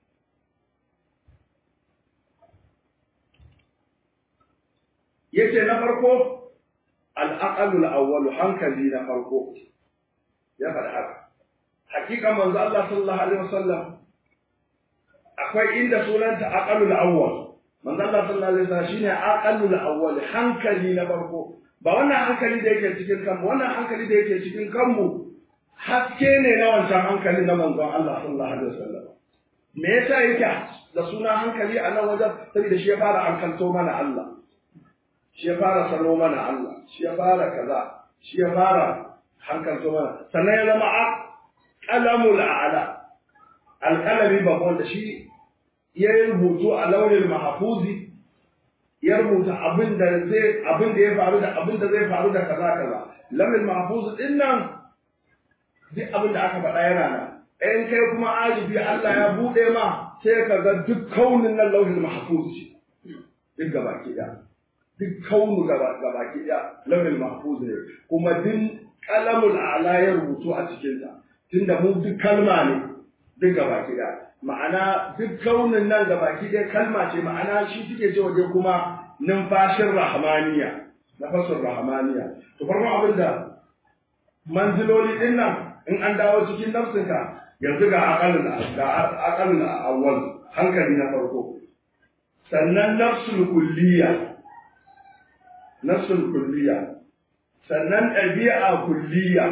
yace na farko al'aqalul awwal hankali na farko ya faɗa haka hakika manzo Allah sallallahu alaihi wasallam akwai inda sunanta aqalul awwal manzo Allah sallallahu alaihi wasallam shine aqalul awwal hankali na farko ba wannan hankali da yake cikin kanmu wannan hankali da yake cikin kanmu haske ne na wancan hankali na manzon Allah sallallahu alaihi wasallam me yasa yake da suna hankali a nan wajen saboda shi ya fara hankalto mana Allah shi ya fara sano mana Allah shi ya fara kaza shi ya fara hankalto mana sannan ya zama qalamul a'la alqalami babban da shi ya rubutu a launin mahfuzi ya rubuta abin da zai abin da ya faru da abin da zai faru da kaza kaza launin mahfuz din nan duk abin da aka faɗa yana nan in kai kuma ajibi Allah ya buɗe ma sai ka ga duk kaunin nan lauhin mahfuz ce duk gaba ki da duk kaunu gaba gaba ki da lauhin mahfuz ne kuma duk qalamul a'la ya rubutu a cikin sa tunda mu duk kalma ne duk gaba ki da ma'ana duk kaunin nan gaba ki da kalma ce ma'ana shi suke ce waje kuma numfashin rahmaniya nafasun rahmaniya to farkon abin da manziloli din nan in an dawo cikin nafsinka yanzu ga akalin ga akalin awwal hankali na farko sannan nafsul kulliya nafsul kulliya sannan ɗabi'a kulliya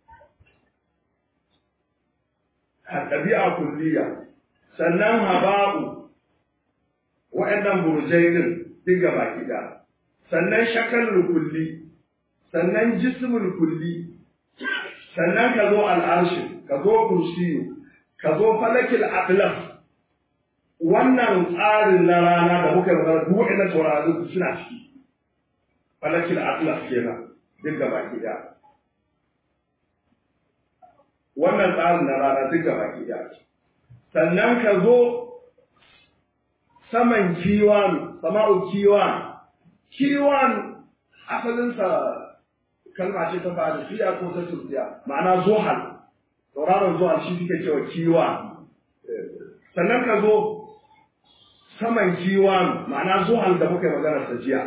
ɗabi'a kulliya sannan haba'u wa'annan burjai din duk gaba gida sannan shakalul kulli sannan jismul kulli sannan ka zo al'arshi ka zo kursiyu ka zo falakil atlaf wannan tsarin na rana da muka magana duk wa'annan taurari suna ciki falakil atlaf kenan duk gaba gida wannan tsarin na rana duk gaba gida sannan ka zo saman kiwan sama'u kiwan kiwan asalinsa kalma ce ta farisiya ko ta turkiya ma'ana zuhal tauraron zuhal shi suke cewa kiwa sannan ka zo saman kiwan ma'ana zuhal da muka yi magana sa jiya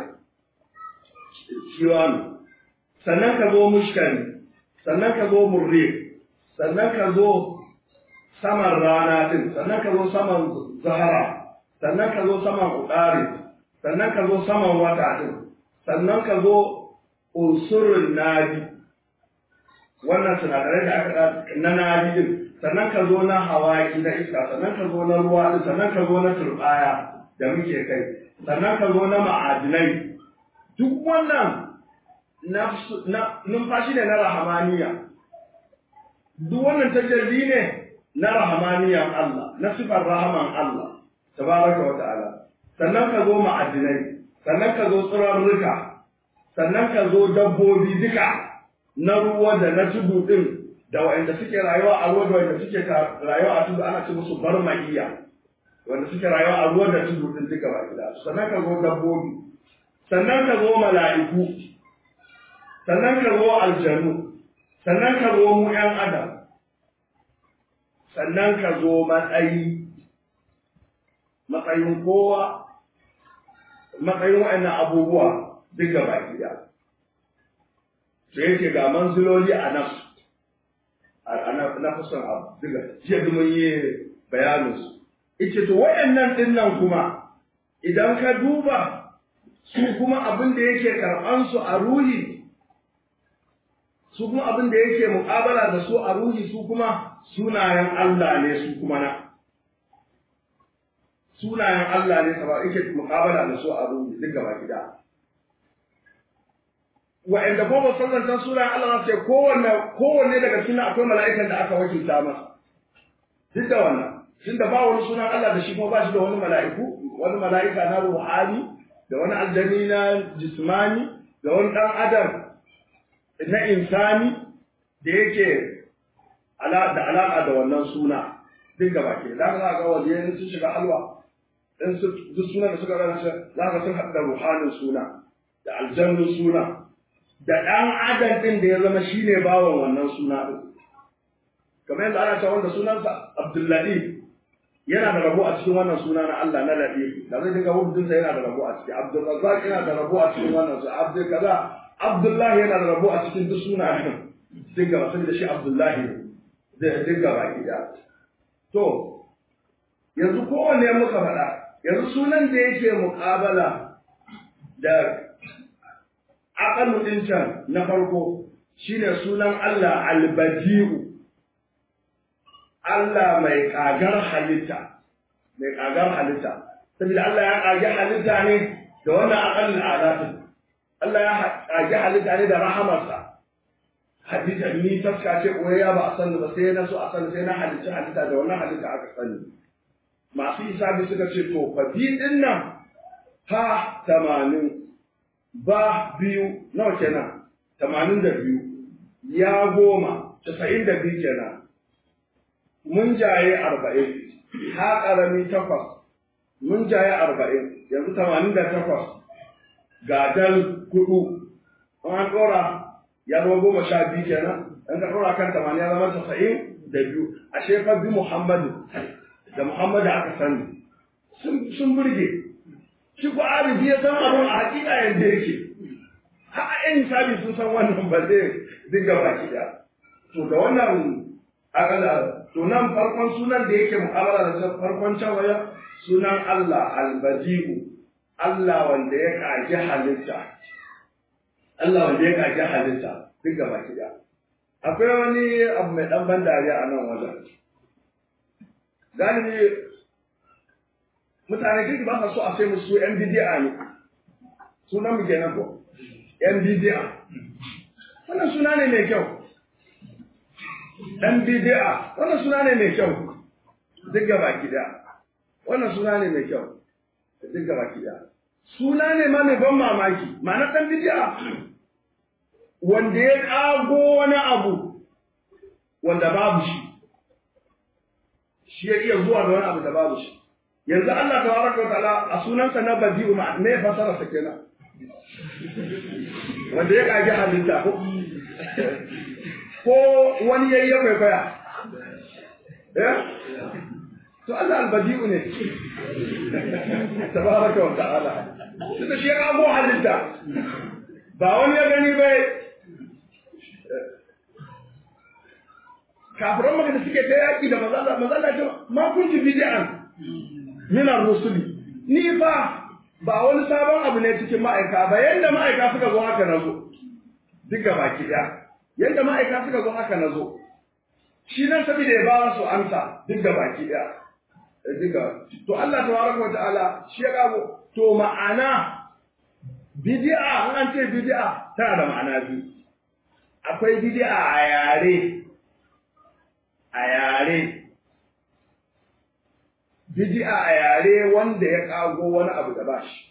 kiwan sannan ka zo mushkari sannan ka zo murri sannan ka zo saman rana din sannan ka zo saman zahara sannan ka zo saman udari sannan ka zo saman wata din sannan ka zo unsurin nadi wannan sinadarai da aka na nadi din sannan ka zo na hawaki na iska sannan ka zo na ruwa din sannan ka zo na turbaya da muke kai sannan ka zo na ma'adinai duk wannan numfashi ne na rahamaniya duk wannan tajalli ne na rahamaniyan Allah na sifar rahaman Allah tabaraka wa ta'ala sannan ka zo ma'adinai sannan ka zo tsirarruka sannan ka zo dabbobi duka na ruwa da na tudu din da wanda suke rayuwa a ruwa da wanda suke rayuwa a tudu ana ce musu barmaiya wanda suke rayuwa a ruwa da tudu din duka ba gida sannan ka zo dabbobi sannan ka zo mala'iku sannan ka zo aljanu sannan ka zo mu ƴan adam sannan ka zo matsayi matsayin kowa matsayin wa'annan abubuwa duk gaba gida sai yake ga manziloli a nan na kusan abu duka jiya da mun yi bayanin su ita to wa'annan din nan kuma idan ka duba su kuma abin da yake karɓan su a ruhi su kuma abin da yake muƙabala da su a ruhi su kuma sunayen Allah ne su kuma na sunayen Allah ne saba yake muqabala da su a ruhi duk gaba gida wa'anda ko ba san zantan sunayen Allah ce kowanne kowanne daga cikin akwai mala'ikan da aka wakilta masa duk da wannan tunda ba wani sunan Allah da shi kuma ba shi da wani mala'iku wani mala'ika na ruhani da wani aljani na jismani da wani dan adam na insani da yake da alaƙa da wannan suna duk gaba ke za ka ga waliyan sun shiga halwa in su duk suna da suka rana za ka sun haɗu da ruhanin suna da aljannun suna da ɗan adam ɗin da ya zama shi ne bawan wannan suna ɗin kamar yadda ana cewa wanda sunansa abdullahi yana da rabo a cikin wannan suna na Allah na Latif da zai dinga hudunsa yana da rabo a ciki Abdulrazzaq yana da rabo a cikin wannan su Abdul kaza Abdullahi yana da rabo a cikin duk sunayen dinga wasu da shi Abdullahi zai dinga baki da to yanzu kowanne muka faɗa yanzu sunan da yake muƙabala da aqalu din can na farko shine sunan Allah al-Badi'u Allah mai kagar halitta, mai kagar halitta, saboda Allah ya kage halitta ne da wannan aƙallin alatin, Allah ya kage halitta ne da rahamarsa. Hadita ni taska ce ya ba a sani ba sai na so a sani sai na halitta halitta da wannan halitta aka sani. Masu isabi suka ce to fa bi din nan ha tamanin ba biyu nawa kenan tamanin da biyu ya goma casa'in da biyu kenan mun jaye arba'in ha ƙarami takwas mun jaye arba'in yanzu tamanin da takwas ga dal kudu an ɗora ya zama goma sha biyu kenan in ka ɗora kan tamanin ya zama tasa'in da biyu a shekar bi muhammadu da muhammadu aka sani sun burge shi ko arifi ya san abin a hakika yadda yake har yan sabi sun san wannan ba zai dinga baki da to da wannan akala to nan farkon sunan da yake mu'amala da farkon can waya sunan Allah albadi'u Allah wanda ya kaji halitta Allah wanda ya kaji halitta duk gaba da akwai wani abu mai dan ban dariya a nan wajen galibi mutane kirki ba sa so a sai musu yan bidi'a ne sunan mu kenan ko yan bidi'a wannan suna ne mai kyau dan bid'a wannan suna ne mai kyau duk gaba kida wannan suna ne mai kyau duk gaba kida suna ne ma mai ban mamaki ma'ana dan bid'a wanda ya kago wani abu wanda babu shi shi ya iya zuwa da wani abu da babu shi yanzu Allah tabaraka wa ta'ala a sunansa na badi'u ma me fasara sa kenan wanda ya kage halitta ko ko wani yayi ya kwaikwaya eh to Allah albadi'u ne tabaraka wa ta'ala tunda shi ya kago halitta ba wani ya gani bai kafiran maka da suke ta yaƙi da mazalla mazalla ce ma kunti bid'an min ar-rusuli ni fa ba wani sabon abu ne cikin ma'aika ba yanda ma'aika suka zo haka na zo duk gaba ki ɗaya yanda ma'aika suka zo haka na zo shi nan saboda ya ba su amsa duk gaba ki ɗaya diga to Allah tabaraka wa ta'ala shi ya kago to ma'ana bid'a an ce bid'a tana da ma'ana biyu akwai bid'a a yare a yare bid'a a yare wanda ya kago wani abu da bashi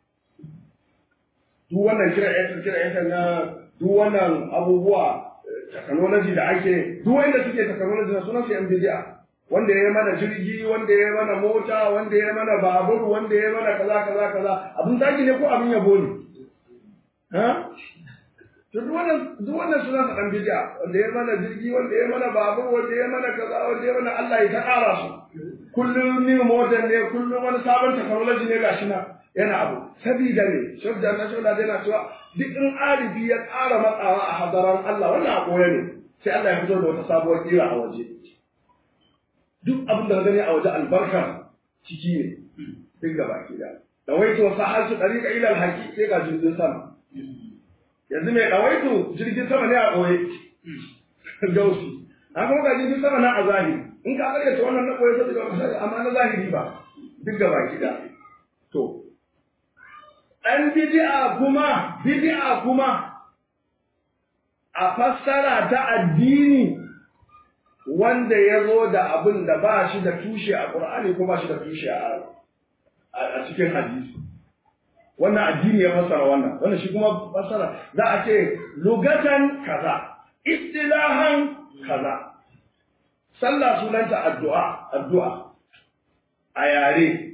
duk wannan kira ya kira ya na duk wannan abubuwa technology da ake duk wanda suke technology na sunan su yan bid'a wanda ya mana jirgi wanda ya mana mota wanda ya mana babur wanda ya mana kaza kaza kaza abin zaki ne ko abin yabo ne ha to duk wannan duk wannan suna sa dan bid'a wanda ya mana jirgi wanda ya mana babur wanda ya mana kaza wanda ya mana Allah ya ta ƙara su kullum ni motar ne kullum wani sabon technology ne gashi na yana abu sabida ne shabda na shola yana cewa duk in arifi ya ƙara matsawa a hadaran Allah wannan a koya ne sai Allah ya fito da wata sabuwar kira a waje duk abin da ka gani a waje albarka ciki ne duk gaba ki da dawaitu wa sahatu tariqa ila alhaqi sai ga jirgin sama yanzu mai dawaitu jirgin sama ne a koye gausi an kuma ga jirgin sama na a zahiri in ka karyata wannan na koye sai ga amma na zahiri ba duk gaba kida to ɗan bid'a kuma bid'a kuma a fassara ta addini wanda ya zo da abin da ba shi da tushe a Qur'ani ko ba shi da tushe a cikin hadisi wannan addini ya fassara wannan wannan shi kuma fassara za a ce lugatan kaza istilahan kaza sallah sunanta addu'a addu'a a yare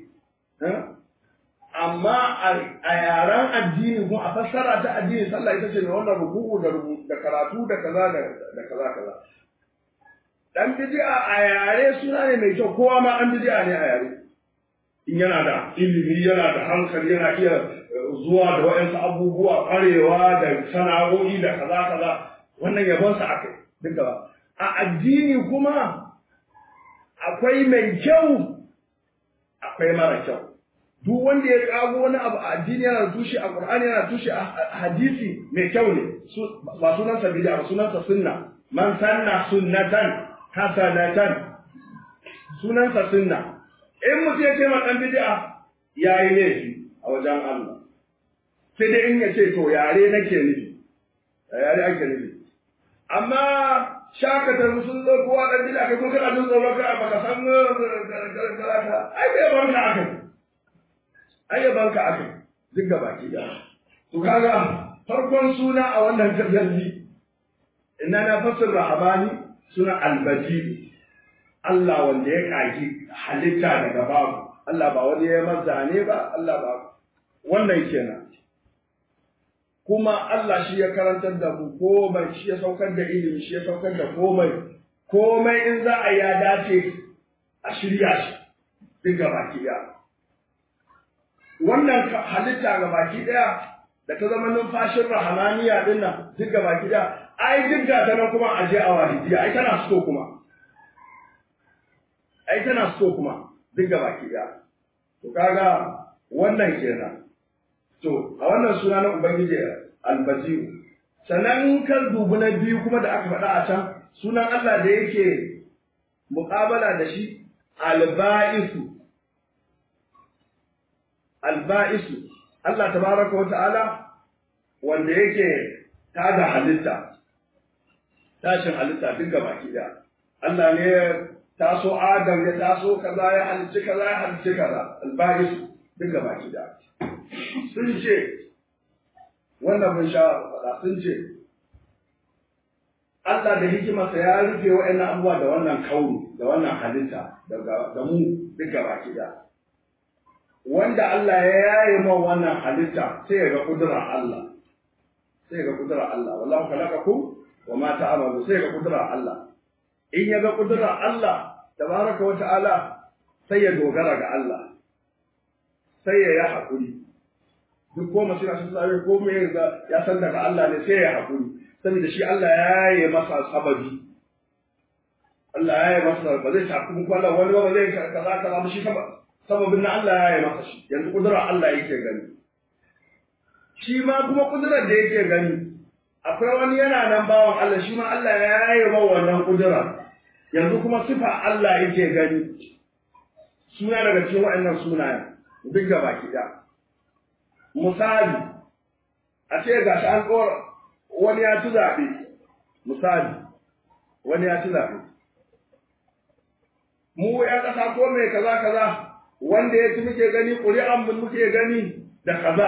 amma a yaren addini kuma a fassara ta addini sallah ita ce mai wannan ruku'u da da karatu da kaza da kaza kaza dan bid'a a yare suna ne mai kyau kowa ma an bid'a ne a yare in yana da ilimi yana da hankali yana iya zuwa da waɗansu abubuwa ƙwarewa da sana'o'i da kaza kaza wannan yabonsa aka yi duka a addini kuma akwai mai kyau akwai mara kyau duk wanda ya kago wani abu a addini yana tushe a Qur'ani yana tushe a hadisi mai kyau ne ba sunan sa bid'a ba sunan sa sunna man sanna sunnatan hasanatan sunan sa sunna in mutum ya ce ma dan bid'a yayi laifi a wajen Allah sai dai in ya ce to yare nake nufi yare ake nufi amma shakatar sun zo kowa dan bid'a kai ko kana jin tsoro ka baka san ka ai bai barka akai ayyabanka aka duk gaba ki da to kaga farkon suna a wannan tajalli inna na fasir rahabani suna albaji Allah wanda ya kaki halitta daga babu Allah ba wani ya mazza ne ba Allah ba wannan kenan kuma Allah shi ya karantar da mu komai shi ya saukar da ilimi shi ya saukar da komai komai in za a ya dace a shirya shi duk gaba ki da wannan halitta ga baki daya da ta zama numfashin rahamaniya din nan duk ga baki daya ai duk ga ta nan kuma aje a wahidiya ai tana so kuma ai tana so kuma duk ga baki daya to kaga wannan kenan to a wannan suna na ubangiji albasiru sannan kan dubu na biyu kuma da aka faɗa a can sunan Allah da yake muƙabala da shi alba'isu alba'isu Allah tabaraka wa ta'ala wanda yake tada halitta tashin halitta duk gaba ki da Allah ne ya taso Adam ya taso kaza ya halicci kaza ya halicci kaza alba'isu duk gaba ki da sun ce wannan mun sha faɗa sun ce Allah da hikimarsa ya rufe wa'annan abubuwa da wannan kauni da wannan halitta da mu duk gaba ki da wanda Allah ya yaye ma wannan halitta sai ya ga kudura Allah sai ya ga kudura Allah wallahu khalaqakum wa ma ta'malu sai ya ga kudura Allah in ya ga kudura Allah tabaraka wa ta'ala sai ya dogara ga Allah sai ya yi hakuri duk ko masu na sun ko me ya san daga Allah ne sai ya hakuri saboda shi Allah ya yaye masa sababi Allah ya yaye masa ba zai tafi muku Allah wani ba zai kaza kaza ba shi sababi sababin na Allah ya yi masa shi yanzu kudura Allah yake gani shi ma kuma kudurar da yake gani akwai wani yana nan bawan Allah shi ma Allah ya yi ma wannan kudura yanzu kuma sifa Allah yake gani suna daga cikin waɗannan sunayen duk gaba ɗaya misali a ce ga shi an ɗora wani ya ci zaɓe misali wani ya ci zaɓe mu ya ƙasa ko mai kaza kaza wanda ya ci muke gani ƙuri'an mu muke gani da kaza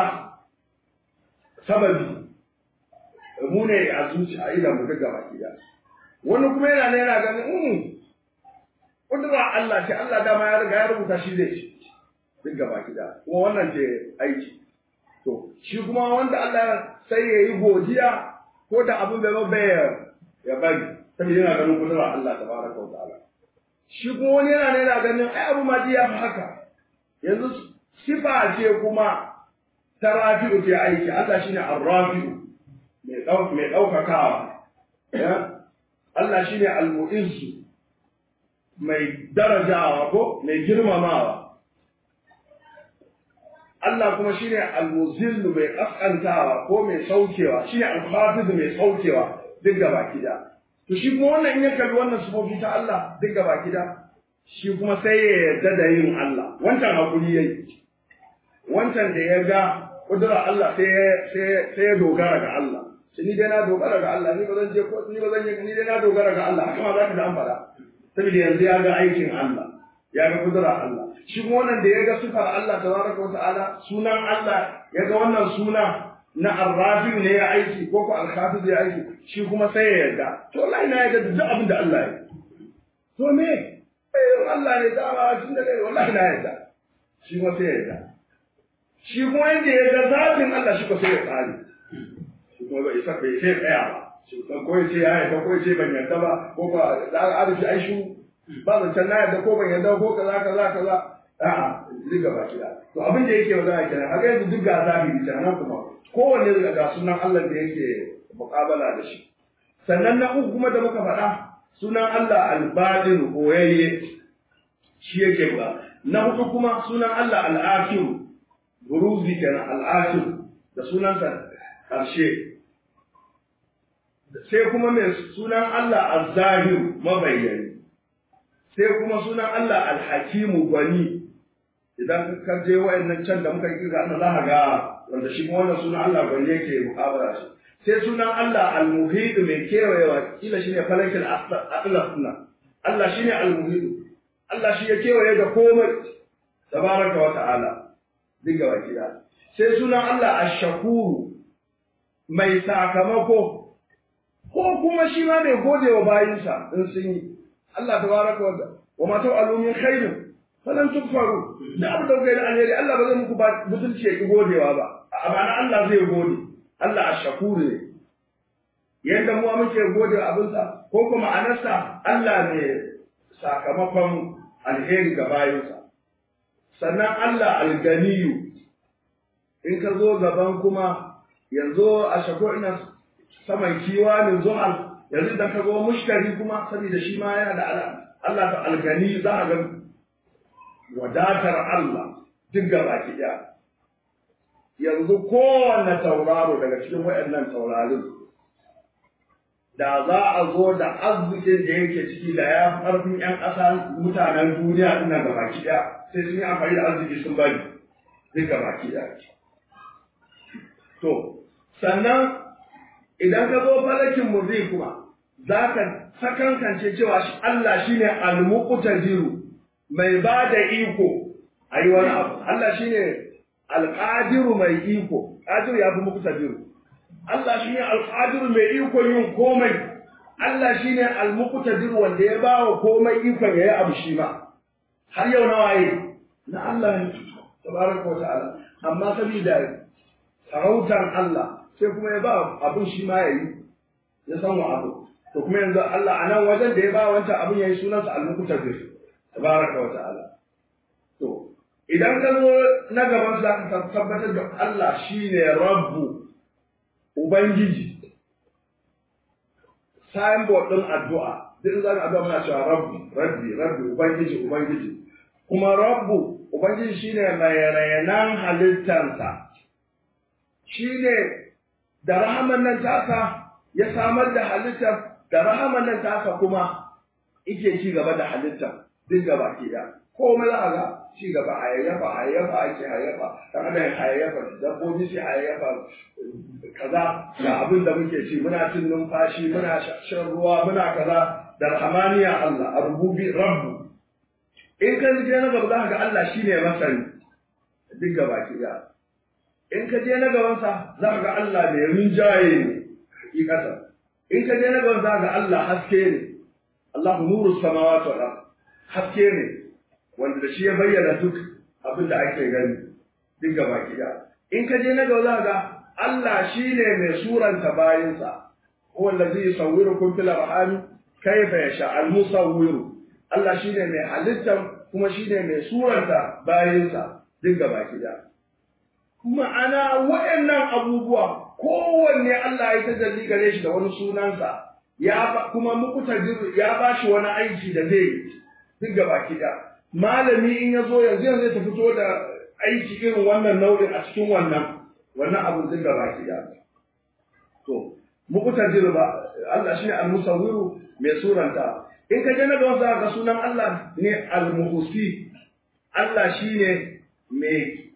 sababi mu ne a zuci a idan mu duk gaba ki wani kuma yana ne yana ganin um kudura Allah ce Allah dama ya riga ya rubuta shi zai ci duk gaba ki kuma wannan ce aiki to shi kuma wanda Allah sai ya yi godiya ko da abin bai ba ya bari saboda yana ganin kudura Allah tabaraka wa ta'ala shi kuma wani yana ne yana ganin ai abu ma ya fi haka yanzu sifa ce kuma ta rafi'u ce aiki Allah shine ar-rafi'u mai ɗau mai ɗaukakawa ya Allah shine al-mu'izzu mai darajawa ko mai girmamawa Allah kuma shine al-muzillu mai kaskantawa ko mai saukewa shine al-hafiz mai saukewa duk gaba kida to shi kuma wannan in ya kalli wannan sifofi ta Allah duk gaba kida shi kuma sai ya yarda da yin Allah wancan hakuri yayi wancan da ya ga kudura Allah sai sai ya dogara ga Allah shi ni dai na dogara ga Allah ni ba zan je ko ni ba zan yi ni dai na dogara ga Allah haka ma za ka da an faɗa saboda yanzu ya ga aikin Allah ya ga kudura Allah shi kuma wannan da ya ga sifar Allah tabaraka wa ta'ala sunan Allah ya ga wannan suna na arrafin ne ya aiki ko ko alhafiz ya aiki shi kuma sai ya yarda to wallahi na yarda da duk abin da Allah ya to me eh Allah ne dama tun da kai wallahi na yarda shi kuma sai ya yarda shi kuma yanda ya ga zatin Allah shi ko sai ya tsari shi kuma bai isa bai sai tsaya ba shi kuma ko ya ce ya yarda ko ya ce ban yarda ba ko ba da al'adu shi ai shi ba zancen na yarda ko ban yarda ko kaza kaza kaza a'a duk gaba kida to abin da yake magana kenan haka yanzu duk ga zahiri kenan kuma kowanne daga ga sunan Allah da yake muƙabala da shi sannan na uku kuma da muka faɗa sunan Allah al-badin koyayye shi yake ba na hudu kuma sunan Allah al-akhir buruzi kenan al-akhir da sunansa karshe sai kuma mai sunan Allah az-zahir mabayyani sai kuma sunan Allah al-hakimu gwani idan ka je wayannan can da muka kira Allah za ka ga wanda shi kuma wannan sunan Allah gwani yake muqabala shi sai sunan Allah al-muhid mai kewayewa kila shine falakil atlas na Allah shine al-muhid Allah shi ya kewaye da komai tabaraka wa ta'ala diga wa kida sai sunan Allah ash-shakuru mai sakamako ko kuma shi ma mai gode wa bayinsa in sun yi Allah tabaraka wa ta'ala wa ma ta'alu min khairin falan tukfaru da abu da kai alheri Allah ba zai muku ba butulci ya ki godewa ba amma Allah zai gode Allah ash-shakur ne yanda mu muke gode abinsa ko kuma anasa Allah ne sakamakon alheri ga bayinsa sannan Allah alganiyu in ka zo gaban kuma yanzu a shako ina saman kiwanin zuhal yanzu idan ka zo mushtari kuma saboda shi ma yana da Allah ta algani za a ga wadatar Allah duk gaba ki ɗaya. Yanzu kowane tauraro daga cikin waɗannan taurarin da za a zo da arzikin da yake ciki da ya ƙarfin ‘yan ƙasa mutanen duniya ina gaba ki ɗaya sai sun yi amfani da arziki sun bari duk gaba ki ɗaya. To, sannan idan ka zo falakin murzi kuma za ka sakankance cewa Allah shine al-muqtadiru mai ba da iko a yi wani abu. Allah shi ne alƙadiru mai iko, ƙadiru ya fi muku tabiru. Allah shi ne alƙadiru mai iko yin komai. Allah shi ne almuqtadiru wanda ya ba wa komai ikon ya yi abu shi ma. Har yau na waye? Na Allah ne, tabaraka wa ta'ala. Amma saboda sarautar Allah sai kuma ya ba abin shi ma ya yi, ya san wa abu. To kuma yanzu Allah a nan wajen da ya ba wancan abin ya yi sunansa almuqtadir. tabaraka wa ta'ala to idan ka zo na gaban za ka tabbatar da Allah shine rabbu ubangiji signboard din addu'a duk zan addu'a muna cewa rabbu rabbi rabbi ubangiji ubangiji kuma rabbu ubangiji shine mai rayanan halittarsa shine da rahaman nan tasa ya samar da halittar da rahaman nan tasa kuma ike ci gaba da halittar duk gaba ke da komai za a ga ci gaba hayayyafa hayayyafa ake hayayyafa dan adam hayayyafa dabbobi sai hayayyafa kaza ga abin da muke ci muna cin numfashi muna shan ruwa muna kaza da rahmaniya Allah arbubi rabbu in ka je na gaba za ka ga Allah shine masani duk gaba ke da in ka je na gaban sa za ka ga Allah mai rinjaye ne hakikatan in ka je na gaban za ka ga Allah haske ne Allah nuru samawati wal ardh haske ne wanda da shi ya bayyana duk abin da ake gani duk gaba gida in ka je na gaba za ga Allah shi ne mai suranta bayinsa huwa allazi yusawwirukum fil arham kayfa yasha al musawwiru Allah shi ne mai halitta kuma shi ne mai suranta bayinsa duk gaba gida ma'ana waɗannan abubuwa kowanne Allah ya tajalli gare shi da wani sunansa ya kuma muku ya ba shi wani aiki da zai yi duk gaba da malami in ya zo yanzu yanzu ta fito da aiki irin wannan nau'in a cikin wannan wannan abin duk gaba da to muku tajir ba Allah shine al-musawwiru mai suranta in ka je na gaban sa ga sunan Allah ne al-muhsi Allah shine mai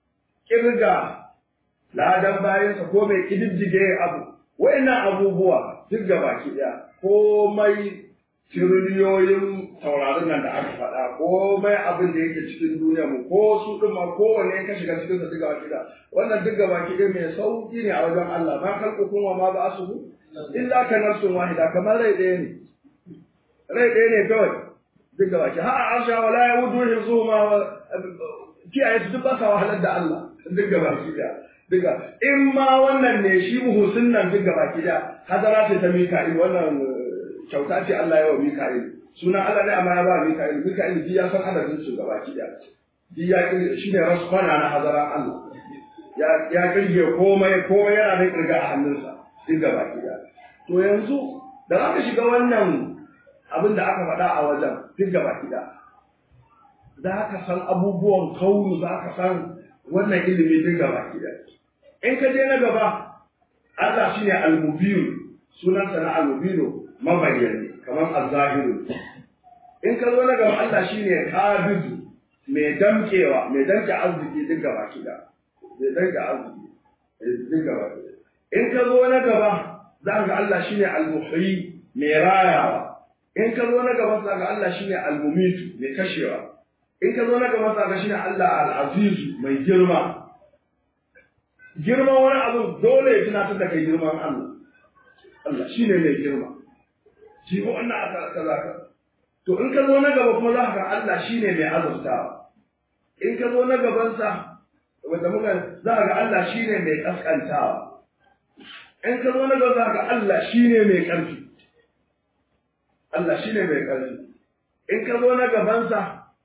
kirga ladan bayansa ko mai kididdige abu wayannan abubuwa duk gaba ki daya komai tiriliyoyin taurarin nan da aka faɗa komai abin da yake cikin duniya mu ko su ɗin ma kowanne ka shiga cikin sa duka gida wannan duk gaba ki mai sauki ne a wajen Allah ma kalkukum wa ma ba su illa ka nafsun wahida kamar rai ɗaya ne rai ɗaya ne kawai duk gaba ki ha arsha wala yawudu hifzuhuma kiyaye su duk ba sa wahalar da Allah duk gaba ki duka in ma wannan ne shi muhusin nan duk gaba ki da hadara ce ta mika'il wannan kyauta ce Allah ya wa mika'il sunan Allah ne amma ya ba mika'il mika'il ji ya san adadin su gaba ki da ji ya shi ne rasfana na hadara Allah ya ya kirge komai komai yana da kirga a hannunsa duk gaba ki da to yanzu da aka shiga wannan abin da aka faɗa a wajen duk gaba ki da za ka san abubuwan kaunu za ka san wannan ilimi duk gaba ki da in ka je na gaba Allah shine al-mubin sunansa na al-mubin mabayyani kamar az-zahiru in ka zo na gaba Allah shine qabidu mai damkewa mai damke arziki duk gaba ki da mai damke arziki duk gaba ki in ka zo na gaba za ka ga Allah shine al-muhyi mai rayawa in ka zo na gaba za ka ga Allah shine al-mumitu mai kashewa in ka zo na gaba za ka ga shine Allah al-azizu mai girma girman wani abu dole ya tunatar da kai girman Allah Allah shine mai girma shi ko wannan aka kaza ka to in ka zo na gaba kuma za ka Allah shine mai azurtawa in ka zo na gaban sa wanda muka za ka ga Allah shine mai kaskantawa in ka zo na gaba za ka Allah shine mai karfi Allah shine mai karfi in ka zo na gaban sa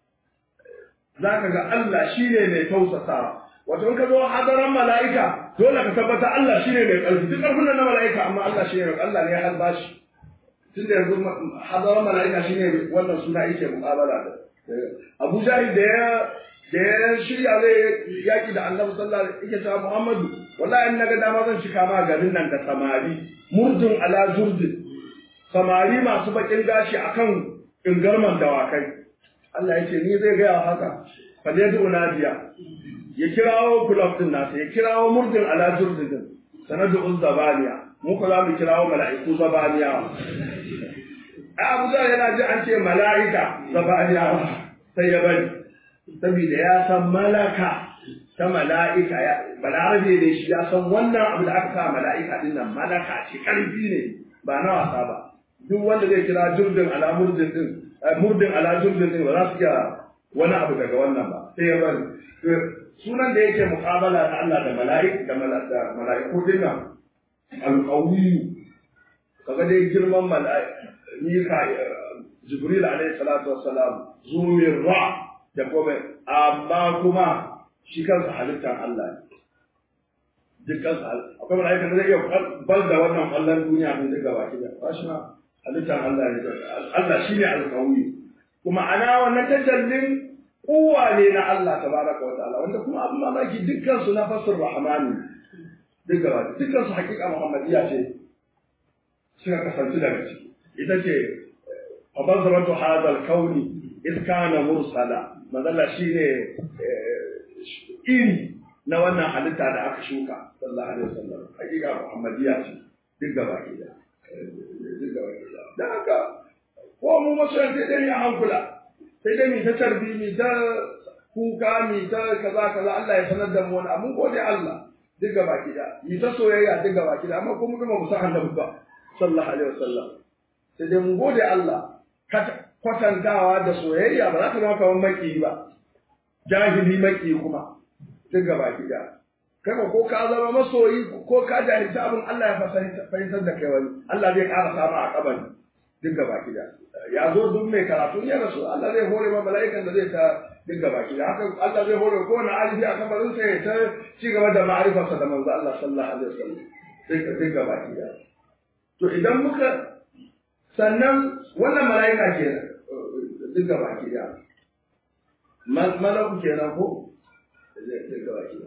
za ka ga Allah shine mai tausasawa wato in ka zo hadaran mala'ika dole ka tabbata Allah shine mai ƙarfi duk ƙarfin nan na mala'ika amma Allah shine mai Allah ne ya halba shi tun da yanzu hadaran mala'ika shine wannan suna yake mu'amala da Abu Jahil da ya da ya shirya zai yaki da Annabi sallallahu alaihi wasallam yake cewa Muhammadu wallahi in naga dama zan cika ma garin nan da samari murdun ala zurdin samari masu bakin gashi akan ingarman dawakai Allah yake ni zai gaya haka fa dai unadiya ya kirawo kulab din nasa ya kirawo murdin ala jurdin sanadu zabaniya mu ko za mu kirawo mala'iku zabaniya a Abu Zar yana ji an ce mala'ika zabaniya sai ya bari saboda ya san malaka ta mala'ika ya balarabe ne shi ya san wannan abu da aka sa mala'ika din nan malaka ce karfi ne ba na wasa ba duk wanda zai kira jurdin ala murdin din murdin ala jurdin din ba za su iya wani abu daga wannan ba sai ya bari sunan da yake muqabala da Allah da mala'ik da mala'iku dinnan alqawi kaga dai girman mala'ika mika jibril alayhi salatu wassalam zumin ra da kuma amma kuma shi kansa halittar Allah ne dukkan akwai mala'ika da zai iya bal da wannan kwallon duniya din duka baki da ba shi ma halittar Allah ne Allah shine alqawi kuma ana wannan tajallin kowa ne na Allah tabaraka wa ta'ala wanda kuma abin mamaki dukkan su na fasir rahmani duka ba dukkan su hakika muhammadiya ce suka kasance daga ciki ita ce fabazaratu hadal kauni iz kana mursala mazalla shine iri na wannan halitta da aka shuka sallallahu alaihi wasallam hakika muhammadiya ce duk gaba ki da duk gaba ki da dan haka ko mu masoyan sai dai a hankula sai dai mi ta tarbi mi ta kuka mi ta kaza kaza Allah ya sanar da mu wani abun gode Allah duk gaba ki da mi ta soyayya duk gaba ki da amma kuma kuma mu san annabi ba sallallahu alaihi wasallam sai dai mu gode Allah kwatantawa da soyayya ba za ta zama kamar maki ba jahili maki kuma duk gaba ki da kai ko ka zama masoyi ko ka jahilci abin Allah ya fahimtar da kai wani Allah zai ƙara samu a kabari duk gaba ki da ya zo duk mai karatu ya rasu Allah zai hore ma mala'ikan da zai ta duk gaba ki da haka Allah zai hore ko wani alibi a kabarin sa ya ta ci gaba da ma'arifarsa da manzo Allah sallallahu alaihi wasallam duk gaba ki da to idan muka sannan wannan mala'ika kenan duk gaba ki da malaku kenan ko duk gaba ki da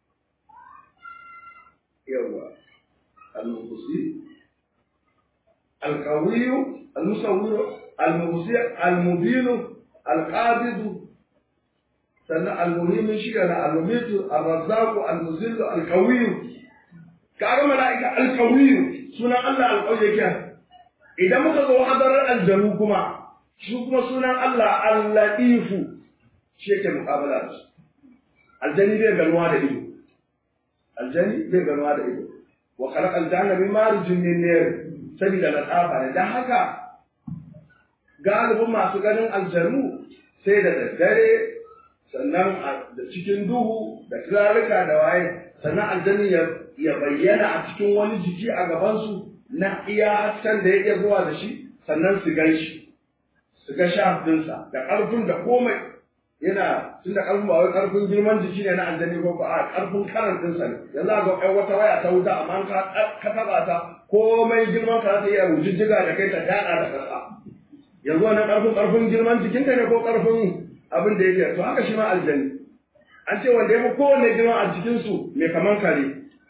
yawa al-muqsi القوي المصور المبصر المبين القابض sannan almuhimin shi na almumitu arrazzaqu almuzillu alqawiyyu kaga malaika alqawiyyu sunan Allah alqawiyyu yake idan muka zo hadarar aljanu kuma shi kuma sunan Allah allatifu shi yake muqabala da shi aljani bai ganuwa da ido aljani bai ganuwa da ido wa khalaqa aljanna min marijin min nar sabida latafa ne dan haka galibin masu ganin aljanu sai da daddare sannan da cikin duhu da turarruka da waye sannan aljani ya bayyana a cikin wani jiki a gabansu na iya hasken da ya iya zuwa da shi sannan su gan shi su ga shafinsa da ƙarfin da komai yana tun da ƙarfin ba wai ƙarfin girman jiki ne na aljani ko a ƙarfin karantinsa ne yanzu a ga wata waya ta wuta amma ka taɓa ta komai girman ka ta iya rujujjiga da kai ta daɗa da ƙasa yanzu wannan ƙarfin ƙarfin girman jikinka ne ko ƙarfin abin da yake to haka shi ma aljani an ce wanda ya fi kowanne girma a cikinsu mai kaman kare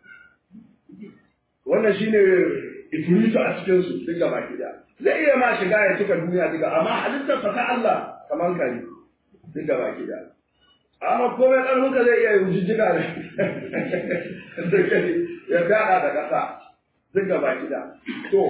wannan shi ne ifiritu a cikinsu duk gaba gida zai iya ma shiga ya cika duniya duka amma halittarsa ta Allah kaman kare duk gaba gida amma komai ƙarfinka zai iya jijjiga da ya gaɗa da ƙasa duk gaba gida to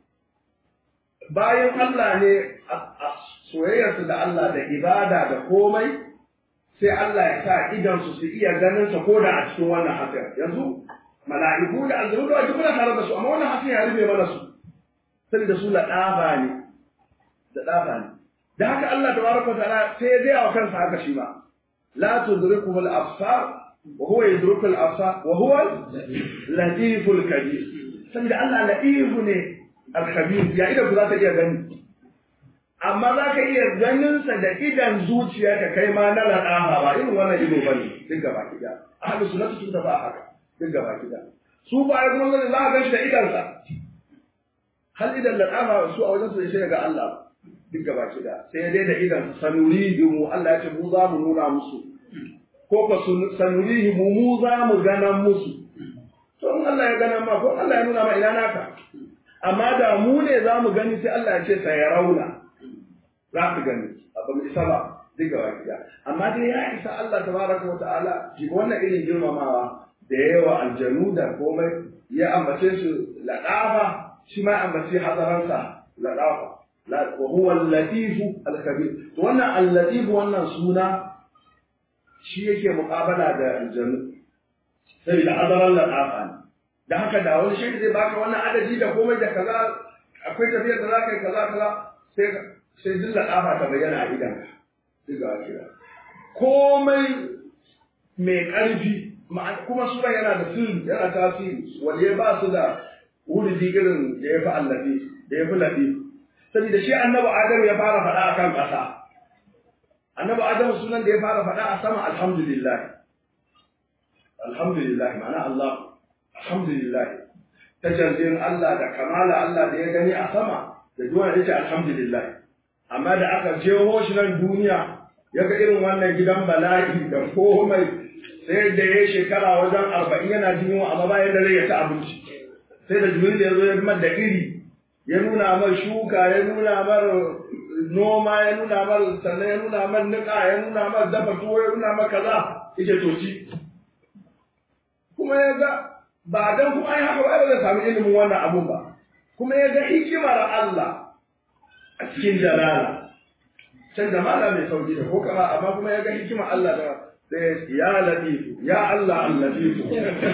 bayan Allah ne soyayyarsu da Allah da ibada da komai sai Allah ya sa idansu su iya ganin sa koda a cikin wannan hasken yanzu mala'iku da aljanu da wajibi tare da su amma wannan hasken ya rufe mana su saboda su laɗafa ne da ɗafa ne da haka Allah tabaraka wa ta'ala sai ya gaya wa kansa haka shi ma la tudriku al absar wa huwa yudriku al absar wa huwa latiful kabir saboda Allah latifu ne al khabir ya idan ku za ta iya gani amma za ka iya ganinsa da idan zuciya ka kai ma na laɗaha ba irin wannan ido ba ne duk gaba gida ahlus sunnah sun tafi haka duk gaba gida su ba ya kuma za ka ganshi da idansa hal idan laɗaha su a wajen su sai ga Allah duk gaba gida sai dai da idan sanuri mu Allah ya ce mu za mu nuna musu ko ka sanuri mu mu za mu ganan musu to in Allah ya gana ma ko Allah ya nuna ma ina naka amma da mu ne za mu gani sai Allah ya ce sai ya rauna za su gani ba mu isa ba duk gaba gida amma dai ya isa Allah tabaraka wa ta'ala shi wannan irin girmamawa da yawa aljanu da komai ya ambace su ladafa shi ma ambace hadaransa ladafa wa huwa al-latif al-khabir to wannan al-latif wannan suna shi yake muqabala da aljanu sai da hadaran ladafa ne da haka da wani shi zai baka wannan adadi da komai da kaza akwai tafiyar da za ka yi kaza kaza sai sai duk laɗafa ta bayyana a idanka duk ga kira komai mai ƙarfi kuma sura yana da sirri yana tasiri wanda ba su da wuridi irin da ya fi allafi da ya fi lafi saboda shi annabi adam ya fara faɗa a kan ƙasa annabi adam sunan da ya fara faɗa a sama alhamdulillah alhamdulillah ma'ana Allah alhamdulillah tajallin Allah da kamala Allah da ya gani a sama da duwa ya ce alhamdulillah amma da aka jeho shi nan duniya ya ga irin wannan gidan bala'i da komai sai da ya shekara wajen arba'in yana jin yunwa amma bayan da zai ya ci abinci sai da jibril ya zo ya mar da iri ya nuna mar shuka ya nuna mar noma ya nuna mar sannan ya nuna mar niƙa ya nuna mar dafa tuwo ya nuna mar kaza yake to ci kuma ya ga ba dan kuma ai haka ba zai samu ilimin wannan abun ba kuma ya ga hikimar Allah a cikin jalala can jamala mai sauki da ko kama amma kuma ya ga hikima Allah da sai ya latifu ya Allah al-latifu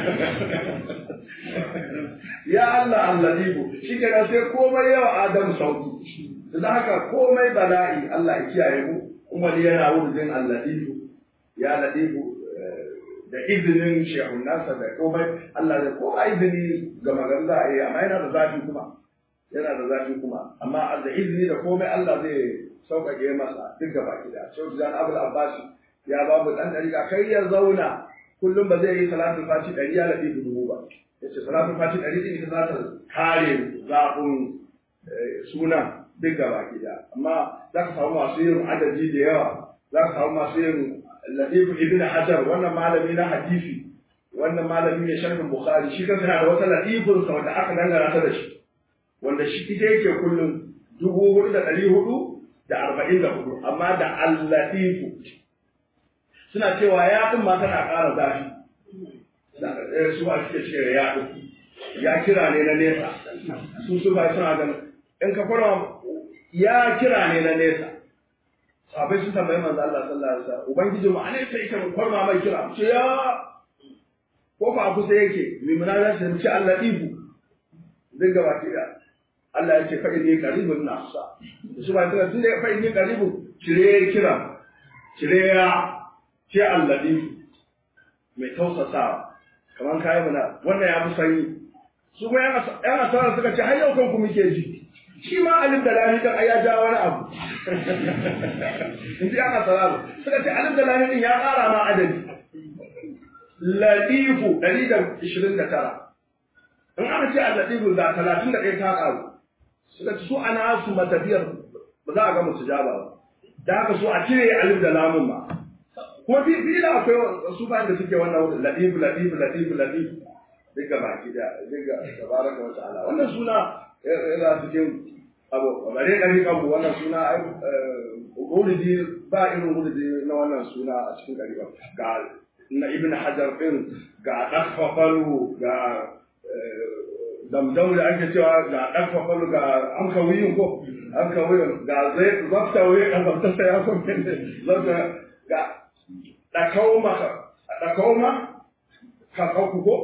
ya Allah al-latifu shi ke sai komai yawa Adam sauki da haka komai bala'i Allah ya kiyaye mu kuma yana wurin al-latifu ya latifu da izinin shehun nasa da komai Allah da ko izini ga magana za a yi amma yana da zafi kuma yana da zafi kuma amma da izini da komai Allah zai sauƙaƙe masa duk gaba gida sau da abul abbas ya ba mu dan dariƙa kai ya zauna kullum ba zai yi salatul fati ɗari ya laɗi dubu ba ya ce salatul fati ɗari ɗin ita za ta kare zafin suna duk gaba gida amma za ka samu masu yin adadi da yawa za ka samu masu yin latifu ibn hajar wannan malami na hadisi wannan malami ne sharhin bukhari shi kansa yana da wata latifin sa wanda aka dangana ta da shi wanda shi ita yake kullum dubu hudu da ɗari hudu da arba'in da hudu amma da allatifu suna cewa ya ɗin ma tana ƙara zafi su ba suke ce ya ɗin ya kira ne na nesa su su ba suna ganin in ka kwarwa ya kira ne na nesa sabai sun tambayi manzo Allah sallallahu alaihi wasallam ubangiji mu ane sai ita mu kwarma mai kira ce ya ko fa kusa yake mai munajat sai ce Allah ibu zai gaba ki da Allah ya ce fa inni qaribun nasa su ba tana tunda fa inni qaribun cire kira cire ya ce Allah ibu mai tausasa kamar kai muna wannan ya fi sanyi su ma yan asara suka ce har yau kanku muke ji shi ma alif da lami kan ya ja wani abu in ji aka salamu suka ce alif da lami din ya ƙara ma adadi ladifu ɗari da ishirin da tara in aka ce a ladifu da talatin da ɗaya ta ƙaru suka ce su ana su matafiyar ba za a ga musu jaba ba da haka su a cire alif da lamun ma ko fi fi da akwai su bayan da suke wannan wurin ladifu ladifu ladifu ladifu duka baki da duka tabaraka wa ta'ala wannan suna yana cikin abu bare ɗari kanmu wannan suna ai wuridi ba irin wuridi na wannan suna a cikin ɗari ga na ibn hajar ɗin ga ɗafafalu ga damdam da ake cewa ga ɗafafalu ga an kawiyin ko an kawiyin ga zai zafta wuyi a zafta sai ya kuma zafta ga ɗakauma ɗakauma kakauku ko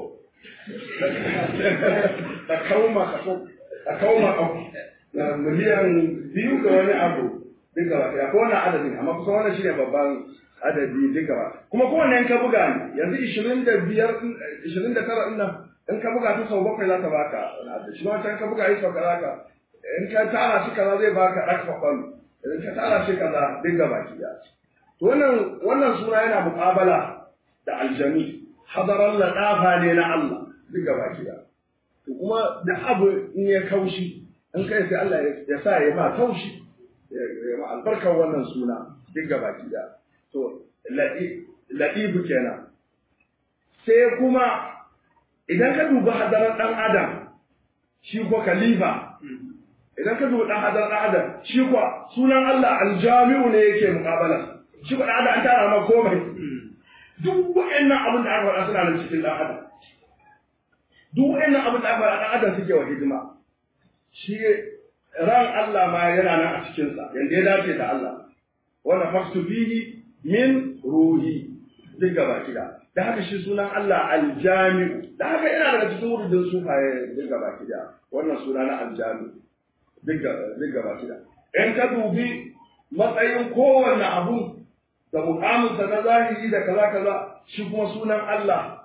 ɗakauma kakauku ɗakauma kakauku miliyan biyu ga wani abu duka ba ya ko wannan adadin amma kusa wannan shine babban adadi duka ba kuma kowanne in ka buga ne yanzu ishirin da biyar ishirin da tara ɗin nan in ka buga ta sau bakwai za ta baka shi ma wancan ka buga yi sau kaza ka in ka tara shi kaza zai baka ɗak kwakwalo in ka tara shi kaza duka baki ya to wannan wannan suna yana muƙabala da aljami hadaran laɗafa ne na Allah duka baki ya to kuma da abu in ya kaushi in kai sai Allah ya sa ya ma taushi ya ma albarkar wannan suna duk baki da to ladibu kenan sai kuma idan ka duba hadarar dan adam shi ko khalifa idan ka duba dan hadarar dan adam shi ko sunan Allah aljami'u ne yake muqabala shi ko dan adam an tara ma komai duk wa'annan abin da aka faɗa suna nan cikin dan adam duk wa'annan abin da aka faɗa dan adam suke wa hidima shi ran Allah ma yana nan a cikinsa yanda ya dace da Allah wanda faktu fihi min ruhi duk gaba kida da haka shi sunan Allah aljami'u da haka yana daga cikin wurin sufaye duk gaba kida wannan suna na aljami'u duk gaba kida in ka dubi matsayin kowanne abu da mukaminsa na zahiri da kaza kaza shi kuma sunan Allah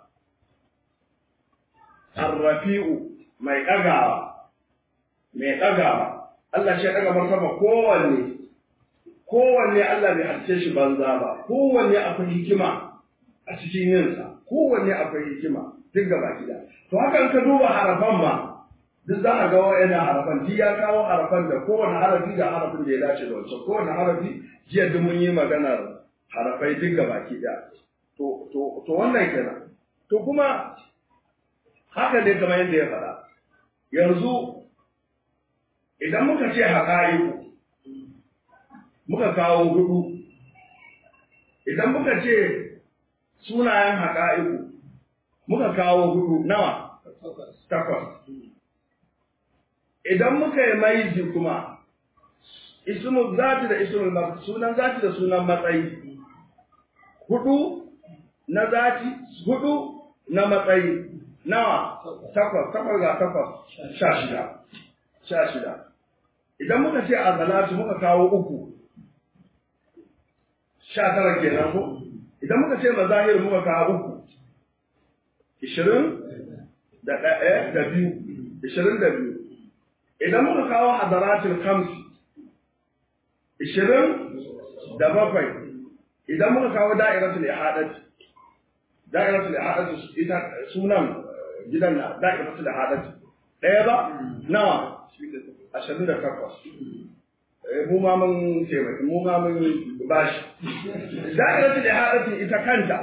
arrafi'u mai ɗagawa mai ɗagawa Allah shi ya ɗaga martaba kowanne kowanne Allah bai halice shi banza ba kowanne akwai hikima a cikin yinsa kowanne akwai hikima duk gaba gida to haka in ka duba harafan ma duk za a ga wa'ina harafan ji ya kawo harafan da kowane harafi da harafin da ya dace da wancan kowane harafi jiya duk mun yi maganar harafai duk gaba gida to to to wannan kenan to kuma haka ne kamar yadda ya faɗa yanzu idan muka ce haƙa'iku muka kawo hudu idan muka ce sunayen haƙa'iku muka kawo hudu nawa takwas idan muka yi maiji kuma ismul zati da ismul sunan zati da sunan matsayi hudu na zati hudu na matsayi nawa takwas takwas ga takwas sha shida sha shida idan muka ce a salatu muka kawo uku sha tara kenan ko idan muka ce mazahir muka kawo uku ishirin da ɗaya da biyu ishirin da biyu idan muka kawo hadaratul kamsi ishirin da bakwai idan muka kawo da'iratul ihadati da'iratul ihadati ita sunan gidan na da'iratul ihadati ɗaya ba nawa ashirin da takwas mu ma mun taimaki mu ma mun bashi da'iratu da hadatin ita kanta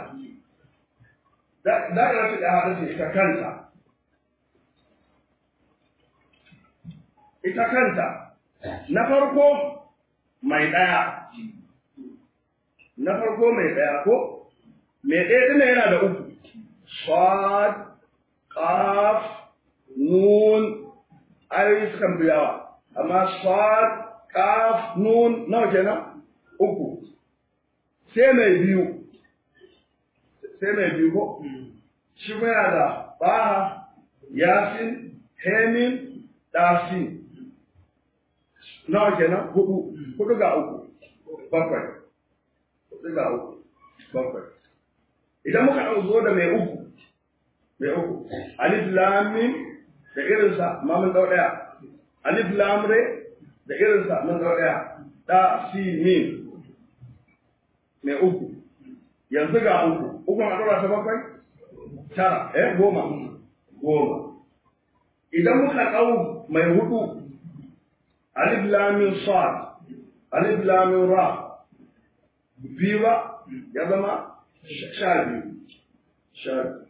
da'iratu da hadatin ita kanta ita kanta na farko mai ɗaya na farko mai ɗaya ko mai ɗaya ɗina yana da uku sad qaf nun ayoyi sukan fi yawa amma sad qaf nun nawa kenan uku sai mai biyu sai mai biyu ko shi kuma yana da baha yasin hemin ɗasin nawa kenan hudu hudu ga uku bakwai hudu ga uku bakwai idan muka ɗau zo da mai uku mai uku alif lamin da irinsa ma mun ɗau ɗaya alif lamre da irinsa mun ɗau ɗaya ɗa si min mai uku yanzu ga uku uku a ɗora ta bakwai tara eh goma goma idan muka ɗau mai hudu alif lamin sad alif lamin ra biyu ba ya zama sha biyu sha biyu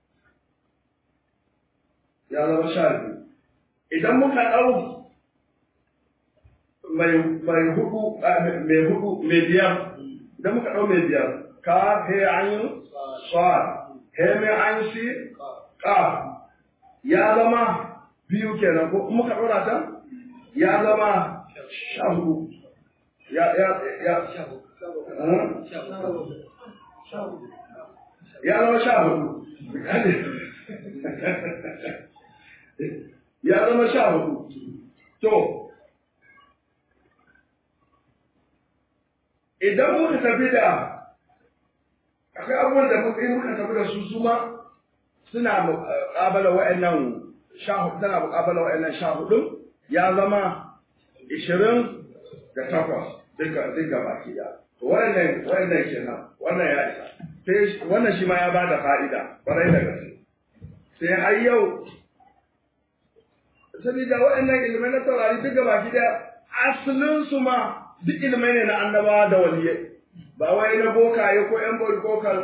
ya zama sha biyu idan muka ɗau mai mai hudu mai hudu mai biyar idan muka ɗau mai biyar ka he ayin sad he mai ayin si ka ya zama biyu kenan ko muka ɗora ta ya zama sha hudu ya ya ya ya zama sha hudu ya zama sha hudu to idan muka tafi da akwai abubuwan da muka yi muka tafi da su suma suna muƙabala wa'annan sha hudu tana muƙabala wa'annan sha hudu ya zama ishirin da takwas duka duka baki da wannan wannan kenan wannan ya isa sai wannan shi ma ya bada fa'ida kwarai da gaske sai har yau sabida waɗannan ilmai na taurari duka baki da asalin su ma duk ilmai ne na annabawa da waliyai ba wai na bokaye ko yan bokaye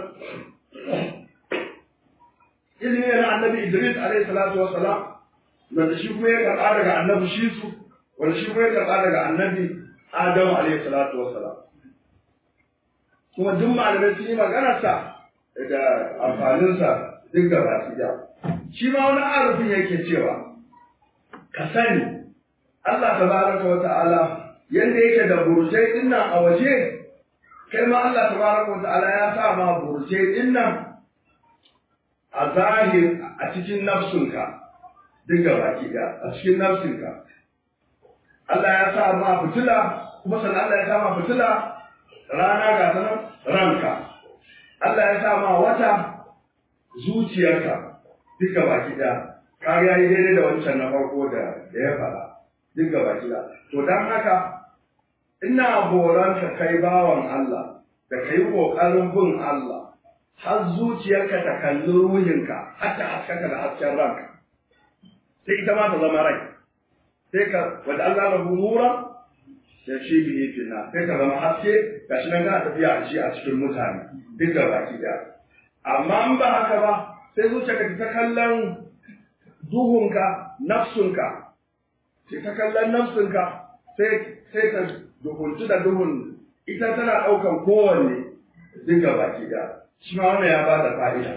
ilmi ne na annabi Idris alaihi salatu wassalam wanda shi kuma ya karɓa daga annabi Shisu wanda shi kuma ya karɓa daga annabi Adamu alaihi salatu wassalam kuma duk malamai sun yi maganarsa da amfaninsa duk da baki da shi ma wani arufin yake cewa ka sani Allah tabaraka wa ta'ala yanda yake da burjai dinnan a waje kai ma Allah tabaraka wa ta'ala ya sa ma burjai dinnan a zahir a cikin nafsunka duk da baki da a cikin nafsinka Allah ya sa ma fitila kuma sannan Allah ya sa ma fitila rana ga ta nan ranka Allah ya sa ma wata zuciyarka duka baki da ka ga yi daidai da wancan na farko da da ya faɗa duka baki da to dan haka ina horon ka kai bawan Allah da kai kokarin bin Allah har zuciyarka ta kalli ruhinka har ta haskaka da hasken ranka sai ita ma ta zama rai sai ka wanda Allah lahu nura ya shi bihi fina sai ka zama haske gashi nan kana tafiya a shi a cikin mutane duk da baki da amma in ba haka ba sai zuciyarka ta kallon duhunka nafsunka sai ta kallon nafsunka sai sai ta duhunci da duhun ita tana ɗaukan kowanne duk da baki da shi ma wannan ya ba da fa'ida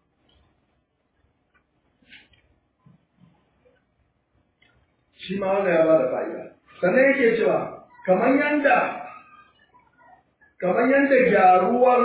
shi ma wannan ya ba da fa'ida sannan yake cewa kamar yanda kamar yanda gyaruwar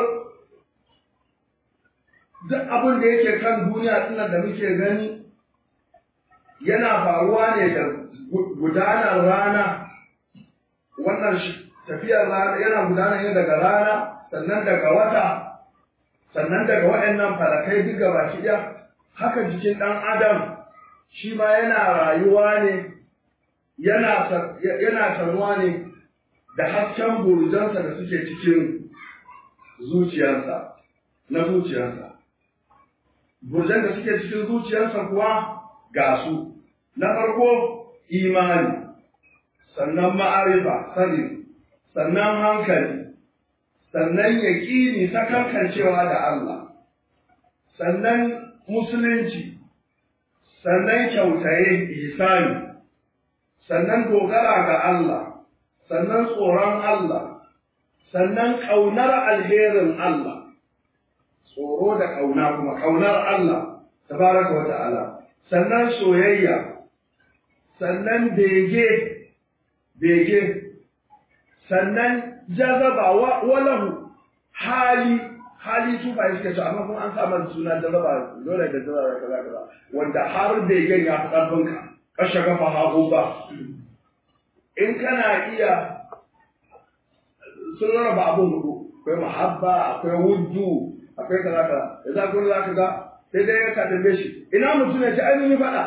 duk abin da yake kan duniya tunan da muke gani yana faruwa ne da gudanar rana wannan tafiyar rana yana gudana ne daga rana sannan daga wata sannan daga waɗannan falakai duk gaba ɗaya haka jikin ɗan adam shi ma yana rayuwa ne yana yana tanuwa ne da hasken burjansa da suke cikin zuciyarsa na zuciyarsa burjan da suke cikin zuciyarsa kuwa ga su na farko imani sannan ma'arifa sani sannan hankali sannan yaƙini sakankancewa da Allah sannan musulunci sannan kyautaye ihsani sannan dogara ga Allah sannan tsoron Allah sannan ƙaunar alherin Allah tsoro da ƙauna kuma ƙaunar Allah tabaraka wa ta'ala sannan soyayya sannan bege bege sannan jazaba walahu hali hali su ba suke ce amma kuma an sa masa suna jazaba dole da jazaba kaza kaza wanda har begen ya fi ƙarfin ka kashe gafa hagu ba in kana iya sun rarraba abin hudu akwai mahabba akwai wuddu akwai kaza kaza da za ku za ka ga sai dai ka tambaye shi ina mutum ya ce ai mun yi faɗa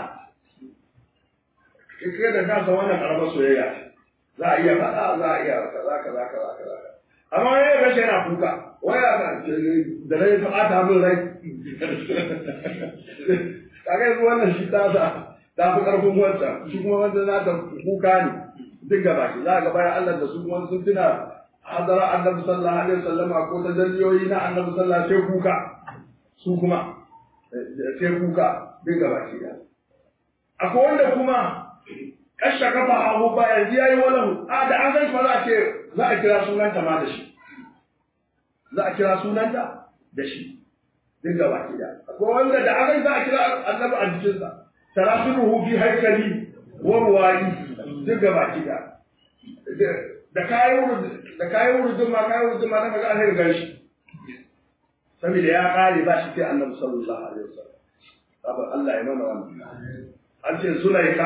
kai da ka san wannan karamar soyayya za a iya faɗa za a iya kaza kaza kaza kaza amma ya ga shi yana kuka waya ka da rai ta ɓata min rai kaga yanzu wannan shi ta sa ta fi ƙarfin wancan shi kuma wanda na ta kuka ne duk gaba ki za ga bayan Allah da su kuma sun tuna hadara annabi sallallahu alaihi wasallam ko ta dalliyoyi na annabi sallallahu alaihi kuka su kuma sai kuka duk gaba ki da akwai wanda kuma kashe kafa abu ba yanzu yayi walahu a da an san za a ce za a kira sunanta ma da shi za a kira sunanta da shi duk gaba ki da akwai wanda da an san za a kira annabi a jikinsa tarasuruhu fi haikali wa ruwayi duk gaba ki da da kayan da kayan wurudin ma kayan wurudin ma na maga alheri gan shi saboda ya kare ba shi sai annabi sallallahu alaihi wasallam sabon Allah ya mana wannan an ce Zulaika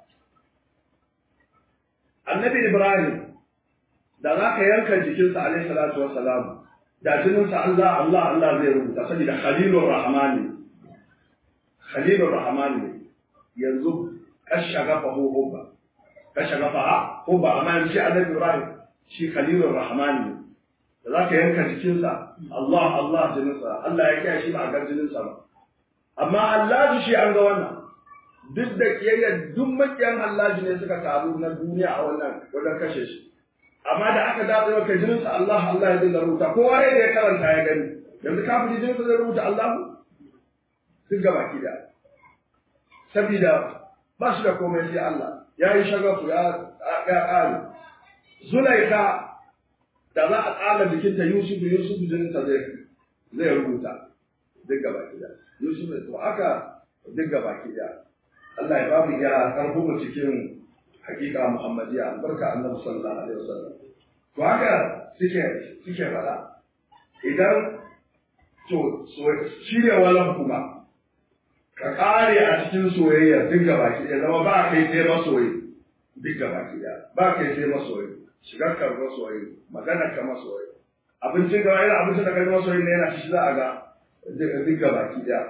annabi Ibrahim da za ka yanka jikinsa alaihi salatu wassalam da jininsa Allah Allah Allah zai rubuta saboda Khalilur Rahmani Khalilur Rahmani yanzu kashagafa hubba kashagafa hubba amma yanzu shi annabi Ibrahim shi Khalilur Rahmani da za ka yanka jikinsa Allah Allah jininsa Allah ya kiyaye shi ba a gar jininsa ba amma Allah shi an ga wannan duk da kiyayya duk makiyan Allah ne suka taru na duniya a wannan wajen kashe shi amma da aka dace wa kai jininsa Allah Allah ya dinga rubuta kowa ya ya karanta ya gani yanzu kafiri jininsa zai rubuta Allah duk gaba ki da sabida ba shi da komai sai Allah ya yi shagafu ya ya ƙare Zulaika da za a tsara jikinta Yusuf Yusuf jininsa zai zai rubuta duk gaba ki da Yusuf to haka duk gaba ki da Allah ya babu ya karbo mu cikin hakika Muhammadiyya albarka Annabi sallallahu alaihi wasallam to haka suke suke fada idan to shirya walan kuma ka kare a cikin soyayya duk gaba ki da zama ba kai sai masoyi duk gaba ki da ba kai sai masoyi shigar ka masoyi magana ka masoyi abincin gaba yana abincin da kai masoyi ne yana shi za a ga duk gaba ki da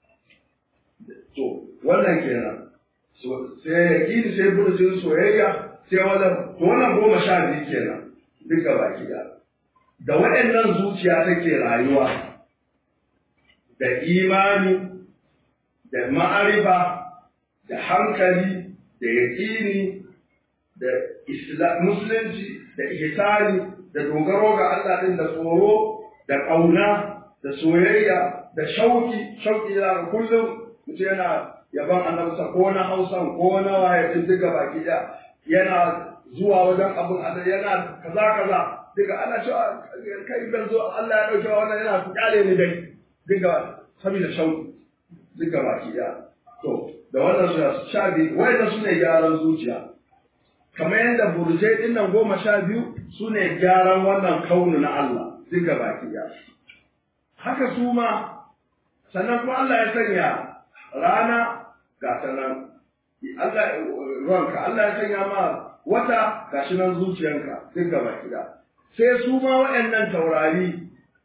to wannan kenan sai yaƙini sai burjin soyayya sai wannan to wannan goma sha biyu kenan duk gaba da da waɗannan zuciya take rayuwa da imani da ma'arifa da hankali da yaƙini da musulunci da ihsani da dogaro ga Allah din da tsoro da ƙauna da soyayya da shauki shauki da kullum mutum yana yaban annabta ko na hausan ko na waye din duka baki da yana zuwa wajen abin Allah yana kaza kaza duka ana cewa kai ban zo Allah ya dauke wannan yana kyale ni dai duka saboda shauki duka baki da to da wannan su sha biyu wanda su ne gyaran zuciya kamar yadda burjai din nan goma sha biyu su ne gyaran wannan kaunu na Allah duka baki da haka su ma sannan kuma Allah ya sanya rana ga ta nan Allah ruwanka Allah ya sanya ma wata ga shi nan zuciyanka duk gaba kida sai su ma waɗannan taurari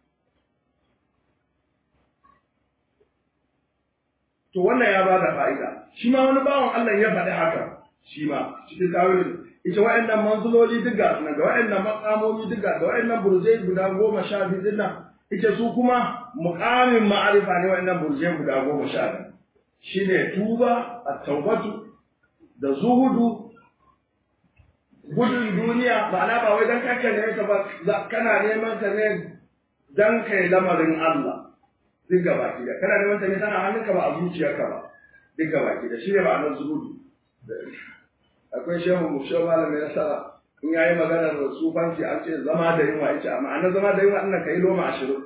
to wannan ya bada fa'ida shi ma wani bawan Allah ya faɗi haka shi ma cikin tawilin ita waɗannan manzuloli duk ga da waɗannan makamomi duk ga da waɗannan burzai guda goma sha biyu din nan ita su kuma muƙamin ma'arifa ne waɗannan burzai guda goma sha biyu shine tuba at-taubatu da zuhudu gudun duniya ma'ana ba wai dan kanka ne ka ba kana neman ta ne dan kai lamarin Allah duk gaba ki da kana neman ta ne tana hannunka ba a zuciyarka ba duk gaba ki da shine ma'anar zuhudu akwai shehu mu shehu malamin nasara in yayi maganar sufanci an ce zama da yunwa yace amma an zama da yunwa ina kai loma ashirin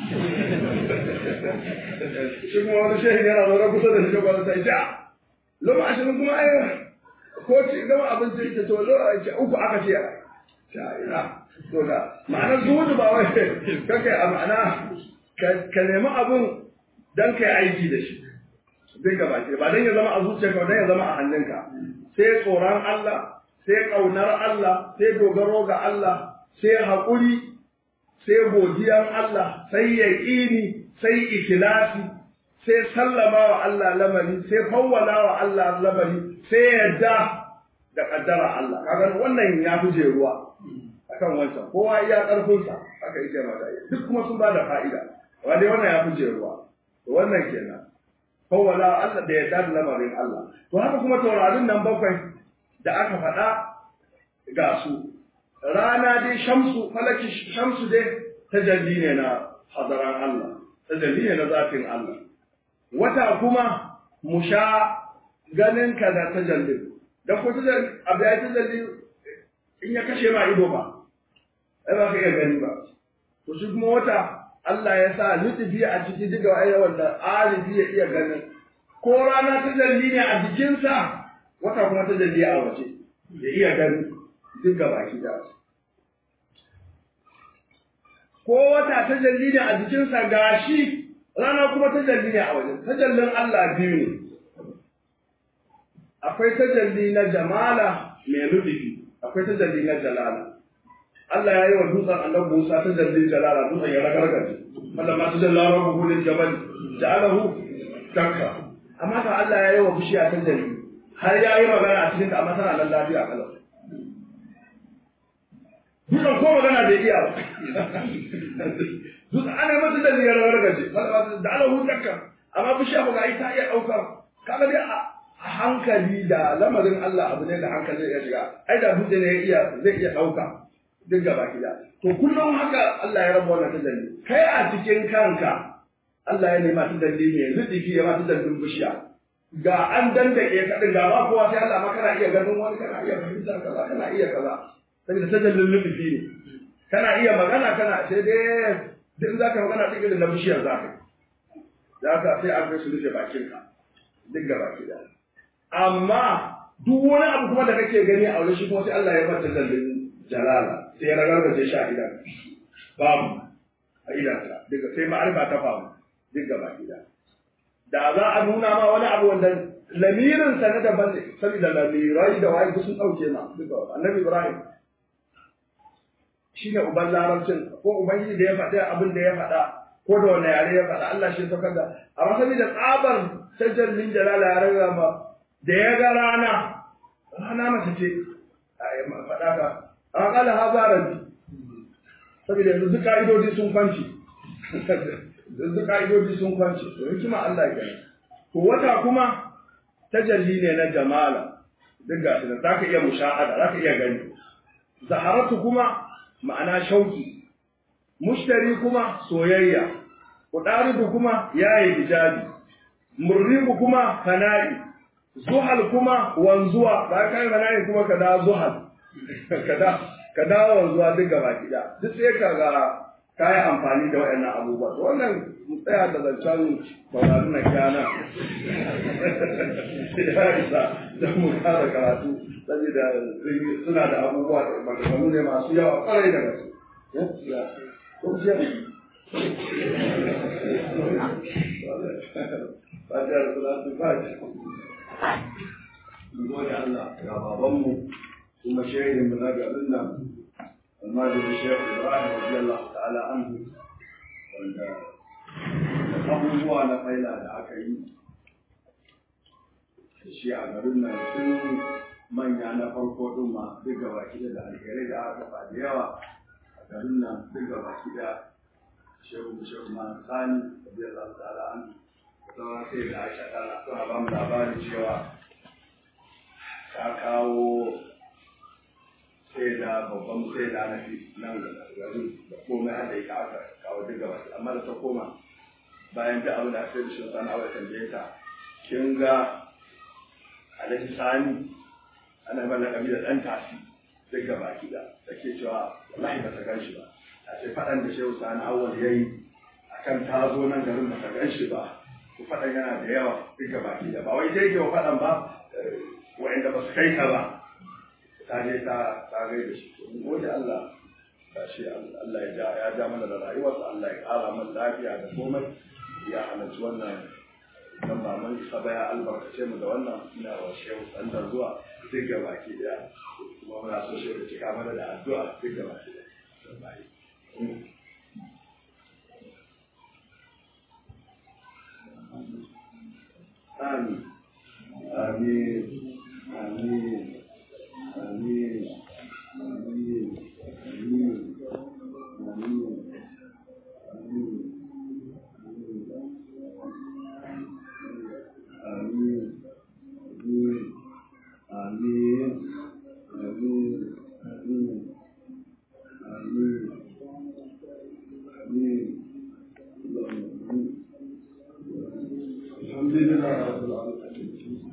shi kuma wani shehu yana zaune kusa da shi ba ta ja loma ashirin kuma ai ko ci gama abinci ita to lo uku aka ce ta ina to da ma'anar zuhudu ba wai kake a ma'ana ka nemi abun dan kai aiki da shi zai gaba ke ba dan ya zama a zuciyarka ba dan ya zama a hannunka sai tsoron Allah sai ƙaunar Allah sai dogaro ga Allah sai haƙuri sai godiyan Allah sai yaƙini sai ikilasi sai sallama wa Allah lamari sai fawwala wa Allah lamari sai yadda da kaddara Allah kaga wannan ya fi ruwa akan wancan kowa iya karfinsa aka yi mata duk kuma sun ba da fa'ida amma dai wannan ya fi ruwa to wannan kenan fawwala Allah da yadda da lamarin Allah to haka kuma taurarin nan bakwai da aka faɗa ga su rana dai shamsu falaki shamsu dai tajalli ne na hadaran Allah tajalli ne na zafin Allah wata kuma mu sha ganin ka da tajalli da ko tajalli abu ya tajalli in ya kashe ma ido ba ai ba ka iya gani ba to shi kuma wata Allah ya sa lutufi a ciki duka wa'ayyar wanda arifi ya iya ganin ko rana tajalli ne a jikinsa wata kuma tajalli a waje ya iya gani duk baki da ko wata tajalli ne a jikinsa gashi rana kuma tajalli ne a wajen tajallin Allah biyu ne akwai tajalli na jamala mai lutufi akwai tajalli na jalala Allah ya yi wa dutsen annabi Musa tajalli jalala dutsen ya ragargaje Allah ma tajalla rabbuhu lil jabal ja'alahu dakka amma ka Allah ya yi wa bishiya tajalli har ya yi magana a cikin ta amma tana nan lafiya kalau Dutsen ko magana bai iya ba. Dutsen ana yi masa dalli ya ragargaje ja'alahu dakka amma bishiya ba ga ita iya ɗaukar kaga dai a hankali da lamarin Allah abu ne da hankali ya shiga ai da dutse ne ya iya zai iya ɗauka duk gaba gida to kullum haka Allah ya rabu wannan tadalli kai a cikin kanka Allah ya nema tadalli ne zuɗi ya ma tadallin bishiya ga an dandake ka din ga ba kowa sai Allah ma kana iya ganin wani kana iya fahimtar kaza kana iya kaza saboda tadallin lubufi ne kana iya magana kana sai dai duk in zaka magana duk irin na bishiyar zaka zaka sai an kai su rufe bakinka duk gaba gida amma duk wani abu kuma da kake gani a wurin shi kuma sai Allah ya bar tadallin jalala sai ya ragargaje shi a idan babu a idansa daga sai ma'arifa ta faru duk gaba gida da za a nuna ma wani abu wanda lamirin sa na daban ne saboda lamirai da waye sun dauke ma duka annabi ibrahim shine uban larabcin ko ubangiji da ya faɗa abin da ya faɗa ko da wani yare ya faɗa Allah shi saukar da amma saboda tsabar tajallin jalala ya raga ma da ya ga rana rana mace ce faɗa ka an kala haza rabbi saboda yanzu duk ka'idodi sun kwanci yanzu ka'idodi sun kwanci to hikima Allah ya to wata kuma tajalli ne na jamala duk ga shi za ka iya mushahada za ka iya gani zaharatu kuma ma'ana shauki mushtari kuma soyayya kudaridu kuma yayi hijabi murribu kuma fana'i zuhal kuma wanzuwa ba kai fana'i kuma kada zuhal kada ka dawo zuwa duk gaba gida duk sai ka ga kayi amfani da waɗannan abubuwa to wannan mu tsaya da zancen sauraron na kyana ya isa don mu kara karatu saboda suna da abubuwa da maganganu ne masu yawa kwarai da gaske Fatiha da salatu fatiha. Mu gode Allah ga babanmu ثم شهد من أجل لنا الماجد الشيخ إبراهيم رضي الله تعالى عنه abubuwa na faila da aka yi da shi a garin nan tun manya na farko ɗin ma duk gaba kida da alherai da aka fa da yawa a garin nan duk gaba kida shehu shehu ma sani da biyar Allah ta'ala an sauran sai da aisha ta suna ba mu labarin cewa ta kawo sai da babban sai da na fi nan da garin da komai har da ita aka kawo duk gaba amma da ta koma bayan da abu da aka yi shi sana aure tambaye ta kin ga alhaji sani ana mana kabilar ɗan tasi duk gaba ki da take cewa wallahi ba ta gan shi ba a ce faɗan da shehu sani awwal ya yi akan ta zo nan garin ba ta gan shi ba ku faɗan yana da yawa duk gaba ki da ba wai dai ke wa faɗan ba wa'anda ba su kai ka ba ta je ta ta gai da shi to gode Allah ba shi Allah ya ja ya ja mana da rayuwarsa Allah ya ƙara mana lafiya da komai ya halarci wannan dan ba mun isa ba ya albarkace mu da wannan ina wa shehu sandar zuwa duk ga baki daya kuma muna so shehu ya cika mana da addu'a duk ga baki daya Amin. Amin. Amin. Amin. Amin. Amin. Amin. Amin. Amin. Amin. Amin. Amin. Amin. Amin. Amin. الحمد لله